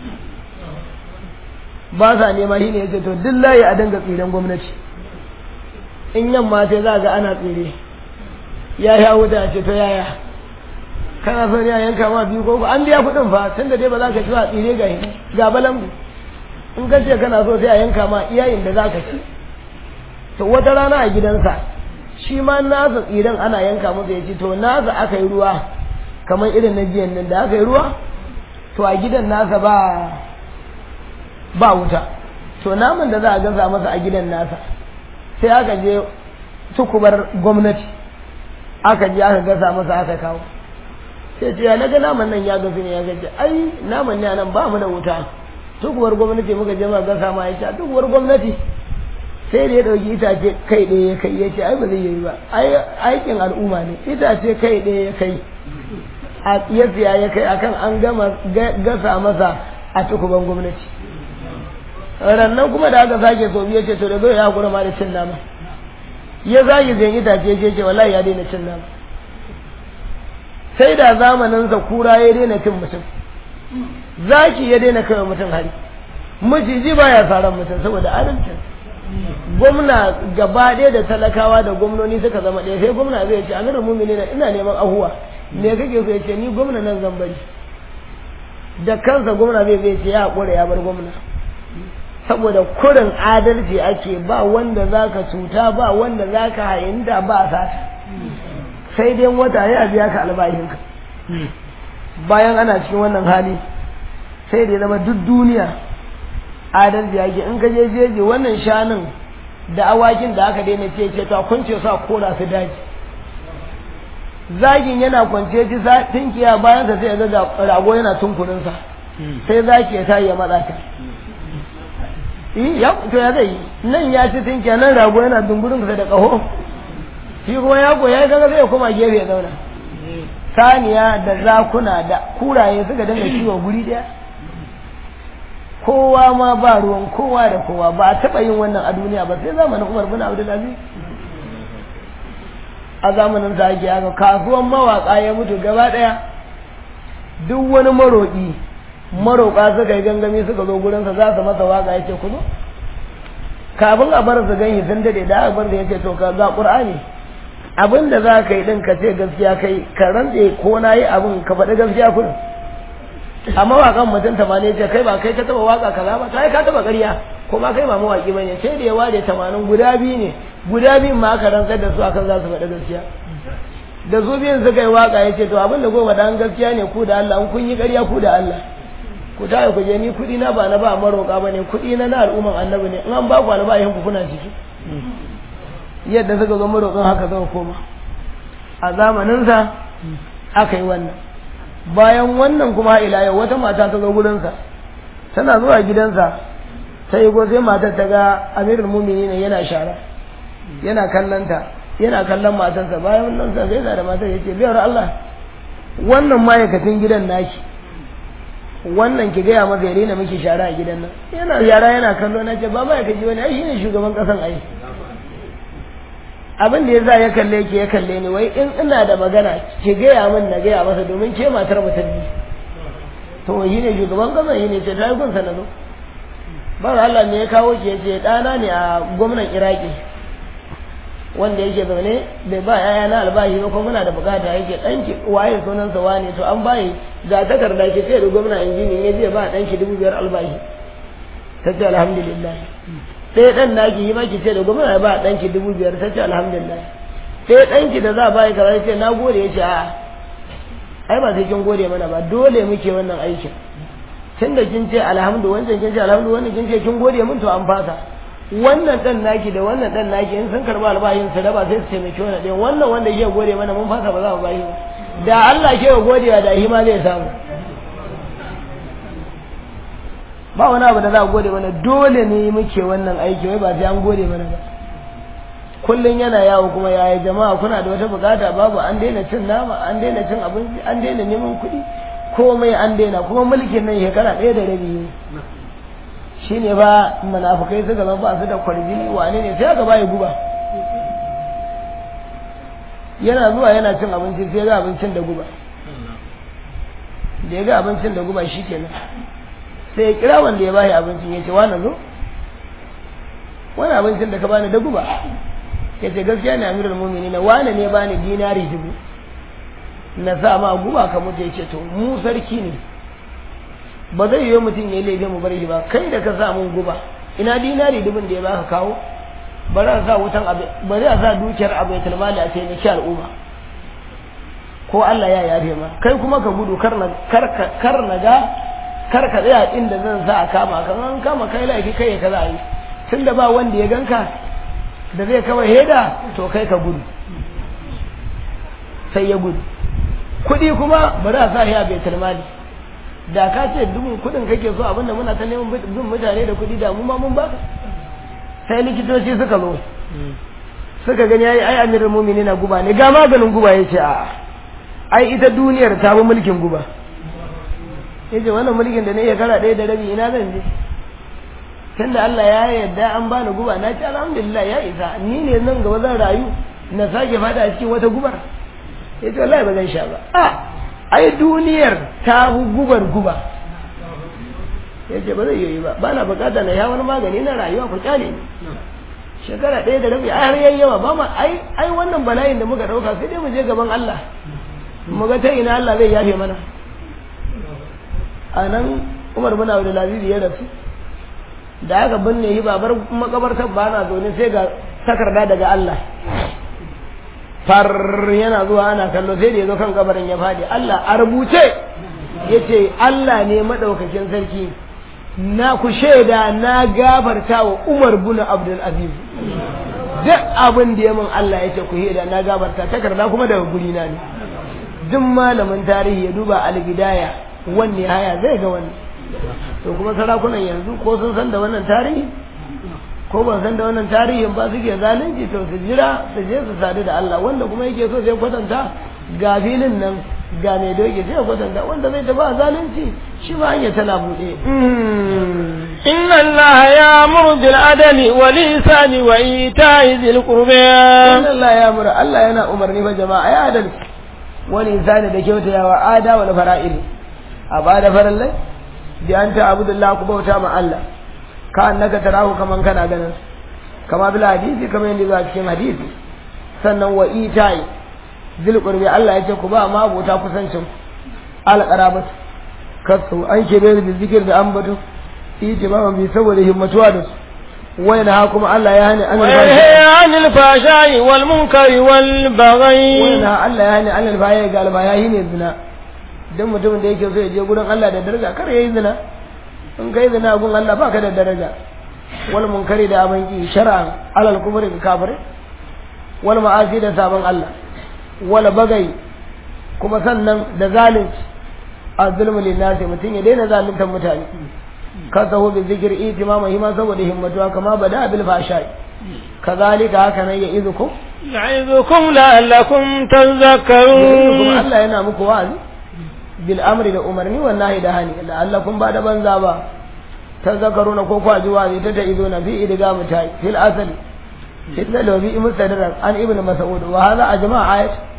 ba sa nema shi ne ya ce to duk layi a dinga tsiren gwamnati in yamma sai za ga ana tsire ya ya wuta a ce to yaya kana so ne a yanka ma biyu ko an biya kuɗin fa tun da dai ba za ka ci ba tsire ga ga balangu in ka ce kana so sai a yanka ma iyayen da za ka ci to wata rana a gidansa shi ma nasa tsiren ana yanka masa ya ci to nasa aka yi ruwa kamar irin na jiyan nan da aka yi ruwa to a gidan nasa ba ba wuta to naman da za a gasa masa a gidan nasa sai aka je tukubar gwamnati aka je aka gasa masa aka kawo sai ce ya naga naman nan ya gasu ne ya gaji ai naman ne nan ba mu da wuta tukuwar gwamnati muka je muka gasa ma ya ce tukuwar gwamnati sai da ya ɗauki itace kai ɗaya ya kai ya ce ai ba zai yi ba aikin al'umma ne itace kai ɗaya ya kai a ya siya ya kai akan an gama gasa masa a tukuban gwamnati rannan kuma da aka sake so ya ce to da zai ya hakura ma da cin nama ya zagi zai itace ya ce wallahi ya daina cin nama sai da zamaninsa kura ya daina cin mutum zaki ya daina kai mutum hari maciji baya tsaron mutum saboda adalcin gwamna gaba ɗaya da talakawa da gwamnoni suka zama ɗaya sai gwamna zai ce amirin mumini na ina neman ahuwa me kake so ya ce ni gwamna nan zan bari da kansa gwamna zai zai ce ya haƙura ya bar gwamna saboda kurin adalci ake ba wanda za ka cuta ba wanda za ka hayinta ba sata sai dai wata ya biya ka albahinka bayan ana cikin wannan hali sai da ya zama duk duniya adalci ake in ka je jeji wannan shanun da awakin da aka daina ce ce ta kunce su a kora su daji zagin yana kwance ji tinkiya bayan sa sai ga rago yana tunkurinsa sai zaki ya tayi ya matsa ta ya to ya zai nan ya ci tinkiya nan rago yana dungurin sa da kaho shi kuma ya koya ya kaga zai koma gefe ya zauna saniya da zakuna da kuraye suka dinga kiwo guri daya kowa ma ba ruwan kowa da kowa ba a taɓa yin wannan a duniya ba sai zamanin umar bin abdulaziz a zamanin sa ake haka kasuwan mawaƙa ya mutu gaba ɗaya duk wani maroƙi maroƙa suka yi gangami suka zo gurinsa za su masa waƙa ya ce ku zo kafin a bar su ganyi sun daɗe da aka bar da ya ce to ka ga ƙur'ani abin da za ka yi ɗin ka ce gaskiya kai ka rantse ko na yi abin ka faɗi gaskiya kuɗin a mawaƙan mutum tamanin ce kai ba kai ka taɓa waƙa kaza ba kai ka taɓa ƙarya ko ma kai ba mawaƙi ba ne sai da ya ware tamanin guda biyu ne guda biyun ma aka rantsar da su akan za su faɗi gaskiya da su biyun suka yi waƙa ya ce to abin da goma dan gaskiya ne ku da Allah in kun yi ƙarya ku da Allah ku ta ku je ni kuɗi na ba na ba maroƙa ba ne kuɗi na na al'umman annabi ne in an ba ku albahin ku kuna ciki yadda suka zo maroƙan haka zama koma a zamaninsa aka yi wannan bayan wannan kuma ila yau wata mata ta zo gurinsa tana zuwa gidansa ta yi sai matar ta ga amirul mumini ne yana shara yana kallanta yana kallon matarsa bayan nan sa sai da matar ya ce biyar Allah wannan ma'aikacin gidan naki wannan ki gaya masa ya daina miki shara a gidan nan yana yara yana kallo na ce ba ma'aikaci wani ai shine shugaban kasan ai abin da ya za ya kalle ki ya kalle ni wai in ina da magana ki gaya min na gaya masa domin ke matar mutum ne to yi ne shugaban kasa yi ne ce ta yi gunsa na zo ba Allah ne ya kawo ki yace ɗana ne a gwamnan Iraki wanda yake zaune bai ba yaya na albashi ba kuma muna da bukata yake danki waye sunan sa wane to an bayi ga takarda ke sai da gwamna injini ya je ba danki dubu biyar albashi ta ce alhamdulillah sai dan naki yi maki ce da gwamna ya ba danki dubu biyar ta ce alhamdulillah sai danki da za a bayi kaza ce na gode ya ce a'a ai ba sai kin gode mana ba dole muke wannan aikin tun da kin ce alhamdu wancan kin ce alhamdu wannan kin ce kin gode mun to an fasa wannan dan naki da wannan dan naki in sun karba albayin su raba sai su taimaki wannan ɗayan wannan wanda ke gode mana mun fasa ba za mu bayi ba da Allah ke gode da shi ma zai samu ba wani abu da za a gode mana dole ne muke wannan aiki wai ba sai an gode mana ba kullum yana yawo kuma yaya jama'a kuna da wata bukata babu an daina cin nama an daina cin abinci an daina neman kuɗi komai an daina kuma mulkin nan shekara ɗaya da rabi ne shine ba munafukai suka zama ba su da kwarjini wane ne sai aka bayi guba yana zuwa yana cin abinci sai ga abincin da guba da ya ga abincin da guba shi kenan sai ya kira wanda ya bayi abincin ya ce wani zo wani abincin da ka bani da guba ya ce gaskiya ne amirul mumini na wane ne bani dinari dubu na sa ma guba ka mutu ya ce to mu sarki ne ba zai yi mutum ya laifin mu bari ba kai da ka sa mun guba ina dinari dubin da ya baka kawo bari a sa wutan bari a sa dukiyar abu ya tilmali a taimaki al'umma ko Allah ya yafe ma kai kuma ka gudu kar na kar na ga kar ka tsaya inda zan sa a kama kan an kama kai laifi kai ka za a yi tunda ba wanda ya ganka da zai kawai heda to kai ka gudu sai ya gudu kuɗi kuma bari a sa ya bai tilmali da ka ce dubin kuɗin kake so abinda muna ta neman bin mutane da kuɗi da mu ma mun baka sai likitoci suka zo suka gani ai ai amirul mu'minin guba ne ga maganin guba yace a ai ita duniyar ta bi mulkin guba yace wannan mulkin da ne ya kara ɗaya da rabi ina zan je tunda Allah ya yarda an bani guba na ce alhamdulillah ya isa ni ne nan gaba zan rayu na sake fada a cikin wata gubar yace wallahi ba zan sha ba a ai duniyar ta bi gubar guba yace ba zai yi ba ba na bukata na ya wani magani na rayuwa ku kyale ni shekara ɗaya da rabi har yayi yawa ba ma ai ai wannan bala'in da muka dauka sai dai mu je gaban Allah mu ga ta ina Allah zai yafe mana a nan Umar bin Abdul Aziz ya rasu da aka binne shi babar makabartar ba na zaune sai ga takarda daga Allah far yana zuwa ana kallo sai da ya zo kan kabarin ya fadi Allah a rubuce yace Allah ne madaukakin sarki na ku shaida na gafarta wa Umar bin Abdul Aziz duk abin da ya min Allah ya ce ku shaida na gafarta takarda kuma daga guri na ne duk malamin tarihi ya duba al-bidaya wanne haya zai ga wannan to kuma sarakunan yanzu ko sun san da wannan tarihi ko ban san da wannan tarihin ba suke zalunci to su jira su je su sadu da Allah wanda kuma yake so sai kwatanta ga filin nan ga mai doke sai kwatanta wanda zai tafi a zalunci shi ba hanya tana buɗe إن الله يأمر بالعدل والإحسان وإيتاء ذي القربى inna Allah ya mura Allah yana umarni fa jama'a ya adalci wani insani da kyautayawa ada wal fara'il a bada farallai bi anta abudullah ku bauta ma Allah ka annaka tarahu kaman kana ganin kama bil hadisi kamar yadda zuwa cikin hadisi sannan wa itai zil qurbi Allah yace ku ba ma abota kusancin al qarabat kasu an ke bayar da zikir da ambato ijma bi saboda himmatuwa da su wayna ha kuma Allah ya hani an وينهى عن الفحشاء والمنكر والبغي wayna Allah ya hani an albaya ga albaya ne zina dan mutumin da yake so ya je gurin Allah da daraja kar yayi zina in kai zina gun Allah baka da daraja wal munkari da abin ki shar'an alal kubri ka kafir wal ma'asi da sabon Allah wal bagai kuma sannan da zalunci azulmu linnasi mutum ya daina zaluntar mutane kasahu bi zikr itimama hima saboda himmatuwa kama bada bil fashai kazalika haka nan ya izukum يعظكم لعلكم kuma تذكرون Allah yana muku wa'azi bil amri da umarni wan nahi da hani la'allakum ba da banza ba tazakkaruna ko kwa ji wa'azi ta ta'izuna fi idga mutai fil asali illa law bi mustadrak an ibnu mas'ud wa hadha ajma' ayat